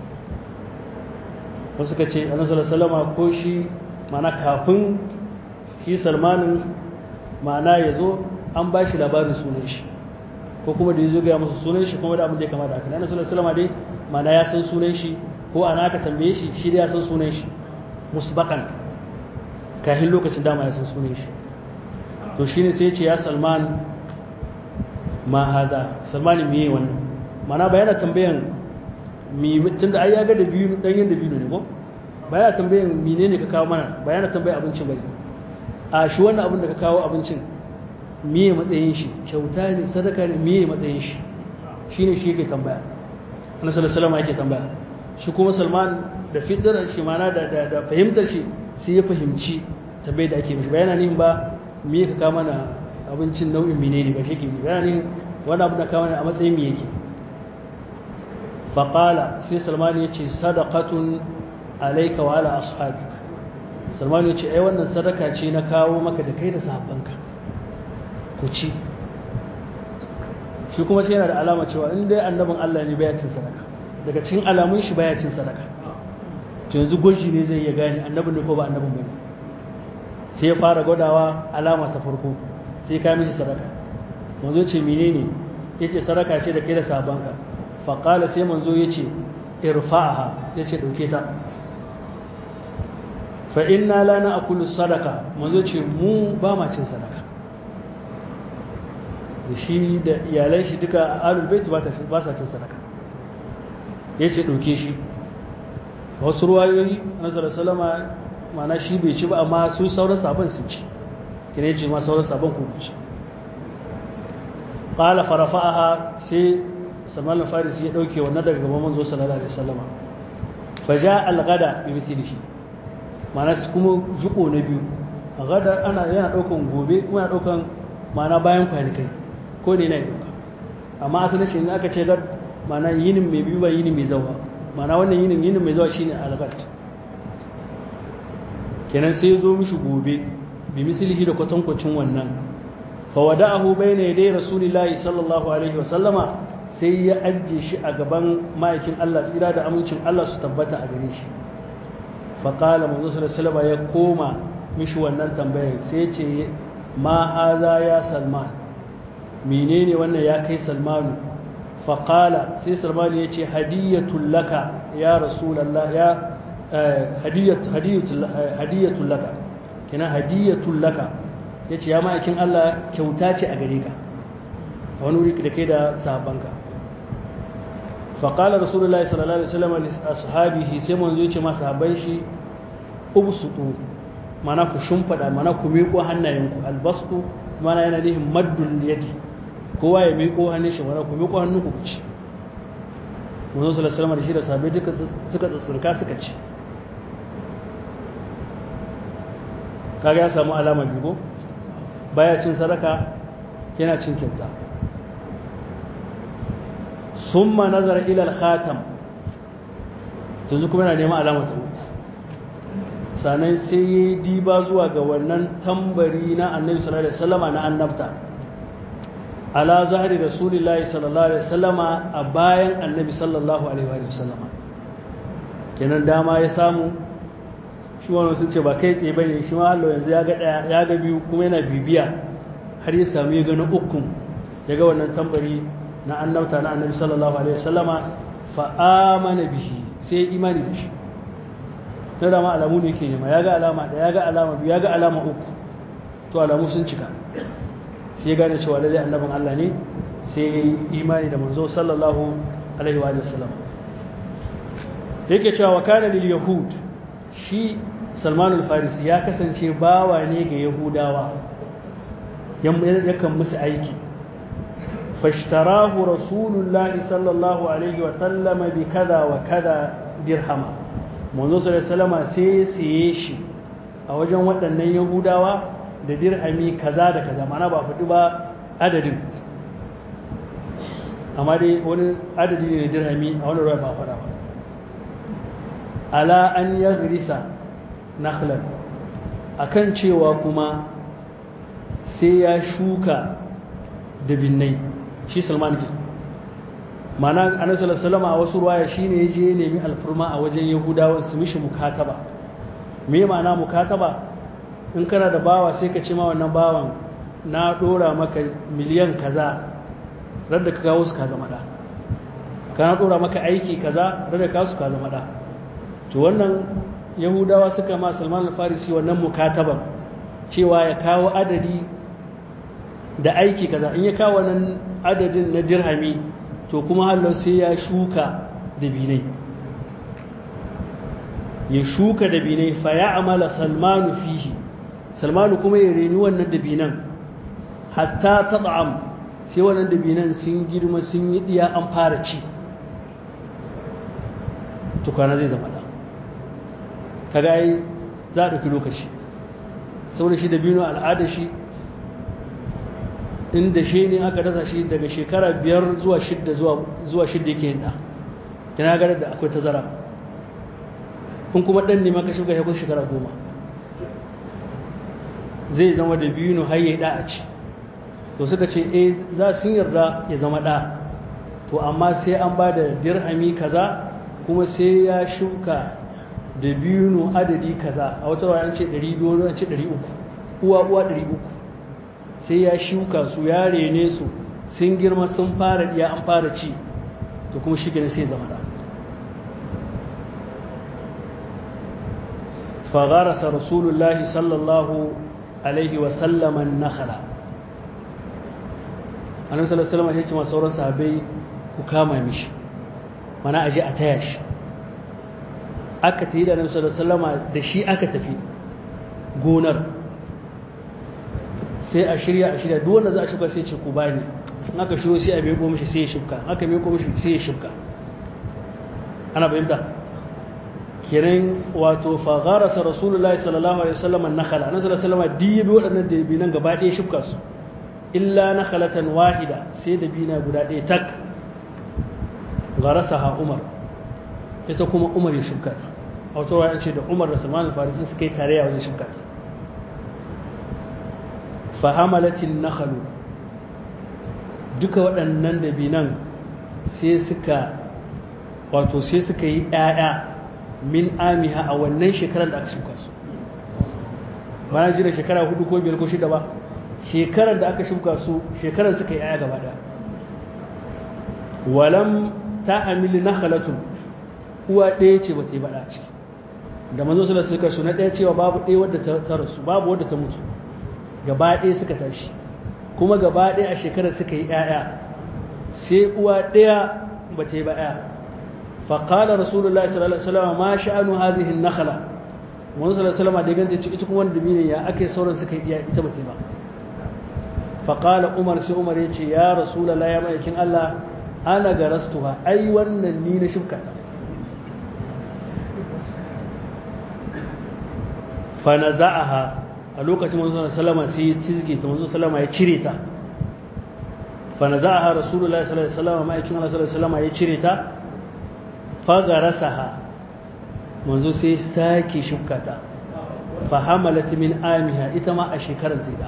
wasu ka ce annabi salasalama ko shi mana kafin shi salmanin ma'ana ya zo an ba shi labarin sunan shi ko kuma da ya zo gaya musu sunan shi kuma da abin da ya kamata haka na sallallahu dai mana ya san sunan shi ko ana aka tambaye shi shi da ya san sunan shi musbakan kafin lokacin dama ya san sunan shi to shine sai ya ce ya salman ma hada salman me yayi wannan mana ba yana tambayan mi tunda ai ya ga da biyu dan yin da biyu ne ko ba yana tambayan menene ka kawo mana ba yana tambayan abincin bane a shi wannan abin da ka kawo abincin miye matsayin shi kyauta ne sadaka ne miye matsayin shi shine shi yake tambaya annabi sallallahu alaihi yake tambaya shi kuma Salman da fitrar shi mana da da fahimtar shi sai ya fahimci tambayar da ake mishi bayana ne ba miye ka kawo mana abincin nau'in menene ba shi ke bayana ne wani abu da kawo mana a matsayin me yake faqala sai Salman ya ce sadaqatun alayka wa ala ashabik Salman ya ce ai wannan sadaka ce na kawo maka da kai da sahabbanka ku ci shi kuma sai yana da alama cewa in dai annabin Allah ne baya cin sadaka daga cikin alamun shi baya cin sadaka to yanzu gwaji ne zai iya gane annabin ne ko ba annabin bane sai ya fara gwadawa alama ta farko sai ka mishi sadaka manzo ce menene yace sadaka ce da kai da sabanka fa qala sai manzo yace irfa'aha yace dauke ta fa inna la na'kulu sadaka manzo ce mu ba ma cin sadaka da shi da iyalan shi duka alul bait ba sa cin sadaka ya ce ɗauke shi wasu ruwayoyi na salama mana shi bai ci ba amma su sauran sabon sun ci kina ya ce ma sauran sabon ku ci ƙala farafa'aha sai salman al-farisi ya ɗauke wannan daga gaban manzo sallallahu alaihi wasallama fa ja al-ghada bi mithlihi mana kuma jiko na biyu gada ana yana ɗaukan gobe kuma yana ɗaukan mana bayan kwanakai ko ne na yi ɗauka amma asalin shi ne aka ce gad mana yinin mai biyu ba yinin mai zawa mana wannan yinin yinin mai zawa shine algat kenan sai zo mishi gobe bi mislihi da kwatankwacin wannan fa wada'ahu bayna yaday rasulillahi sallallahu alaihi wa sallama sai ya ajje shi a gaban ma'aikin Allah tsira da amincin Allah su tabbata a gare shi fa qala manzo sallallahu alaihi ya koma mishi wannan tambayar sai ce ma haza ya salman menene wannan ya kai salmanu faƙala sai salmanu ya ce hadiyyatun laka ya rasulallah ya hadiyyatun laka kina hadiyyatun laka ya ce ya ma'aikin Allah kyauta ce a gare ka a wani wuri da kai da sahabbanka faƙala rasulullah sallallahu alaihi wasallam a sahabihi sai manzo ya ce ma sahabban shi ubsutu mana ku shimfada mana ku miƙo hannayenku albastu mana yana nihin maddul yadi kowa ya miƙo hannun shi mana ku miƙo hannun ku ci manzo sallallahu alaihi wasallam da shi da sahabbai duka suka tsirka suka ci kaga ya samu alama biyu baya cin sadaka yana cin kyauta summa nazara ila al-khatam yanzu kuma yana neman alama ta uku sannan sai ya yi diba zuwa ga wannan tambari na annabi sallallahu alaihi wasallama na annabta ala zahari rasulillahi sallallahu alaihi wasallama a bayan annabi sallallahu alaihi wasallama kenan dama ya samu shi wani sun ce ba kai tsaye bane shi ma Allah yanzu ya ga daya ya ga biyu kuma yana bibiya har ya samu ya gani ukun ya ga wannan tambari na annabta na annabi sallallahu alaihi wasallama fa amana bihi sai imani da shi na dama alamu ne ke nema ya ga alama da ya ga alama biyu ya ga alama uku to alamu sun cika sai gane cewa lalle annabin Allah ne sai ya yi imani da manzo sallallahu alaihi wa sallam yake cewa wa kana lil yahud shi Salman al-Farisi ya kasance bawa ne ga Yahudawa yakan musu aiki fashtarahu rasulullahi sallallahu alaihi wa sallama bi kada wa kada dirhama manzo sallallahu sai siye shi a wajen waɗannan yahudawa da dirhami kaza da kaza mana ba faɗi ba adadin amma dai wani adadi ne da dirhami a wani ruwa ba faɗa ba ala an ya risa nakhlan akan cewa kuma sai ya shuka da binnai shi salman ke mana annabi sallallahu a wasu ruwaya shine ya je nemi alfurma a wajen yahudawan su mishi mukataba me ma'ana mukataba in kana da bawa sai ka ce ma wannan bawan na dora maka miliyan kaza radda ka kawo su ka zama da ka na dora maka aiki kaza radda ka kawo su ka zama da to wannan yahudawa suka ma salman al-farisi wannan mukataban cewa ya kawo adadi da aiki kaza in ya kawo wannan adadin na dirhami to kuma hallar sai ya shuka dabinai ya shuka dabinai fa ya amala salmanu fihi salmanu kuma ya reni wannan dabinan hatta tad'am sai wannan dabinan sun girma sun yi diya an fara ci tukwana zai zama da kaga ai za a ɗauki lokaci saboda shi dabino al'ada shi inda shi ne aka dasa shi daga shekara biyar zuwa shidda zuwa shidda yake yin da kina gada da akwai tazara kun kuma ɗan ne maka shuka ya shekara goma zai zama da biyu har ya da a ci to suka ce eh za sun yarda ya zama ɗa to amma sai an ba da dirhami kaza kuma sai ya shuka da biyu adadi kaza a wata wayan ce 200 wani ce 300 uwa uwa 300 sai ya shuka su ya rene su sun girma sun fara diya an fara ci to kuma shi sai zama da fagharasa rasulullahi sallallahu alaihi wasallama nakhala annabi sallallahu alaihi wasallam ya ce ma sauran sahabbai ku kama mishi mana aje a taya shi aka tafi da nabi sallallahu da shi aka tafi gonar sai a shirya a shirya duk wanda za a shuka sai ce ku bani in aka shiro sai a meko mishi sai ya shuka aka meko mishi sai ya shuka ana fahimta kenan wato fa gharasa rasulullahi sallallahu alaihi wasallam an-nakhala annabi sallallahu alaihi wasallam dibi waɗannan dabinan gaba ɗaya shuka su illa nakhalatan wahida sai dabina guda ɗaya tak gharasaha umar ita kuma umar ya shuka ta a wata ruwa ce da umar da salman al-farisi suka yi tarayya wajen shuka ta fahamalatin nakhalu duka waɗannan dabinan sai suka wato sai suka yi ‘ya'ya min amiha a wannan shekarar da aka shuka su ba na jira shekara hudu ko biyar ko shida ba shekarar da aka shuka su shekarar suka yi ‘ya'ya gaba ɗaya walam ta hamili na halatun uwa ɗaya ce ba ta yi baɗa ciki da manzo sula suka su na ɗaya cewa babu ɗaya wadda ta rasu babu wadda ta mutu gaba ɗaya suka tashi kuma gaba ɗaya a shekarar suka yi ‘ya'ya sai uwa ɗaya ba ta yi ba ‘ya faƙala rasulullah sallallahu alaihi wasallam ma sha'anu hazihin nakhala wani sallallahu alaihi wasallam da ganta ce ita kuma wanda dabinin ya aka yi sauran suka yi ita ba ta yi ba faƙala umar sai umar ya ce ya rasulullah ya ma'aikin allah ana ga rastuha ai wannan ni na shibka ta fa naza'aha a lokacin manzo sallama sai ya cizge ta manzo sallama ya cire ta fa naza'aha rasulullahi sallallahu alaihi wasallam ma'aikin Allah sallallahu alaihi wasallam ya cire ta fa garasaha manzo sai sake shukka ta fa hamalat min amiha ita ma a shekarar ta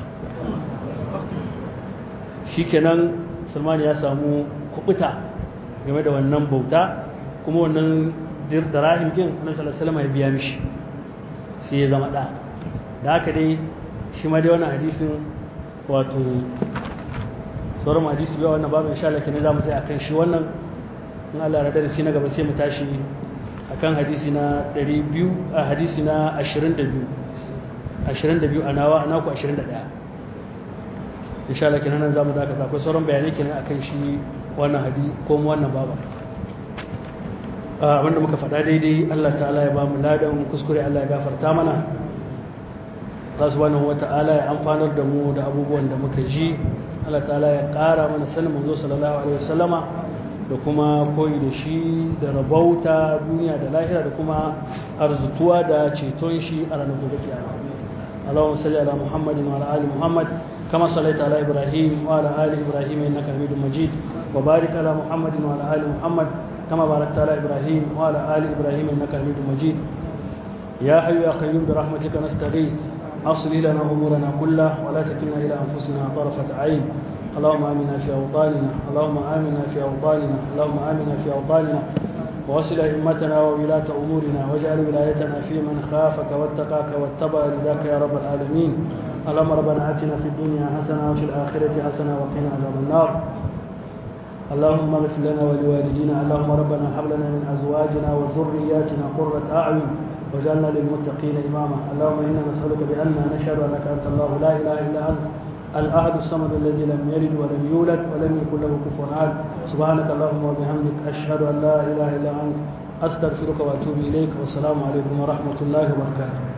shikenan Salman ya samu kubuta game da wannan bauta kuma wannan dirahim kin Annabi sallallahu alaihi wasallam ya biya mishi sai ya zama da da haka dai shi ma dai wannan hadisin wato sauran hadisi biya wannan babu insha Allah kenan zamu tsaya akan shi wannan in Allah ya darasi na gaba sai mu tashi akan hadisi na 200 a hadisi na 22 22 a nawa ana ku 21 insha Allah kenan nan zamu dakata akwai sauran bayanai kenan akan shi wannan hadisi ko wannan babu abinda muka faɗa daidai Allah ta'ala ya ba mu ladan kuskure Allah ya gafarta mana Allah subhanahu wata'ala ya amfanar da mu da abubuwan da muka ji Allah ta'ala ya ƙara mana sanin manzo sallallahu alaihi wasallama da kuma koyi da shi da rabauta duniya da lahira da kuma arzutuwa da ceton shi a ranar gobe kiyama Allahumma salli ala Muhammadin wa ala ali Muhammad kama sallaita ala Ibrahim wa ala ali Ibrahim innaka Hamidum Majid wa barik ala Muhammadin wa ala ali Muhammad كما باركت على إبراهيم وعلى آل إبراهيم إنك حميد مجيد يا حي يا قيوم برحمتك نستغيث أصلي لنا أمورنا كلها ولا تكلنا إلى أنفسنا طرفة عين اللهم آمنا في أوطاننا اللهم آمنا في أوطاننا اللهم آمنا في أوطاننا ووصل أئمتنا وولاة أمورنا واجعل ولايتنا في من خافك واتقاك واتبع رضاك يا رب العالمين اللهم ربنا آتنا في الدنيا حسنة وفي الآخرة حسنة وقنا عذاب النار اللهم اغفر لنا ولوالدينا اللهم ربنا هب لنا من ازواجنا وذرياتنا قرة اعين واجعلنا للمتقين اماما اللهم انا نسالك بان نشهد انك انت الله لا اله الا انت الاحد الصمد الذي لم يلد ولم يولد ولم يكن له كفوا احد سبحانك اللهم وبحمدك اشهد ان لا اله الا انت استغفرك واتوب اليك والسلام عليكم ورحمه الله وبركاته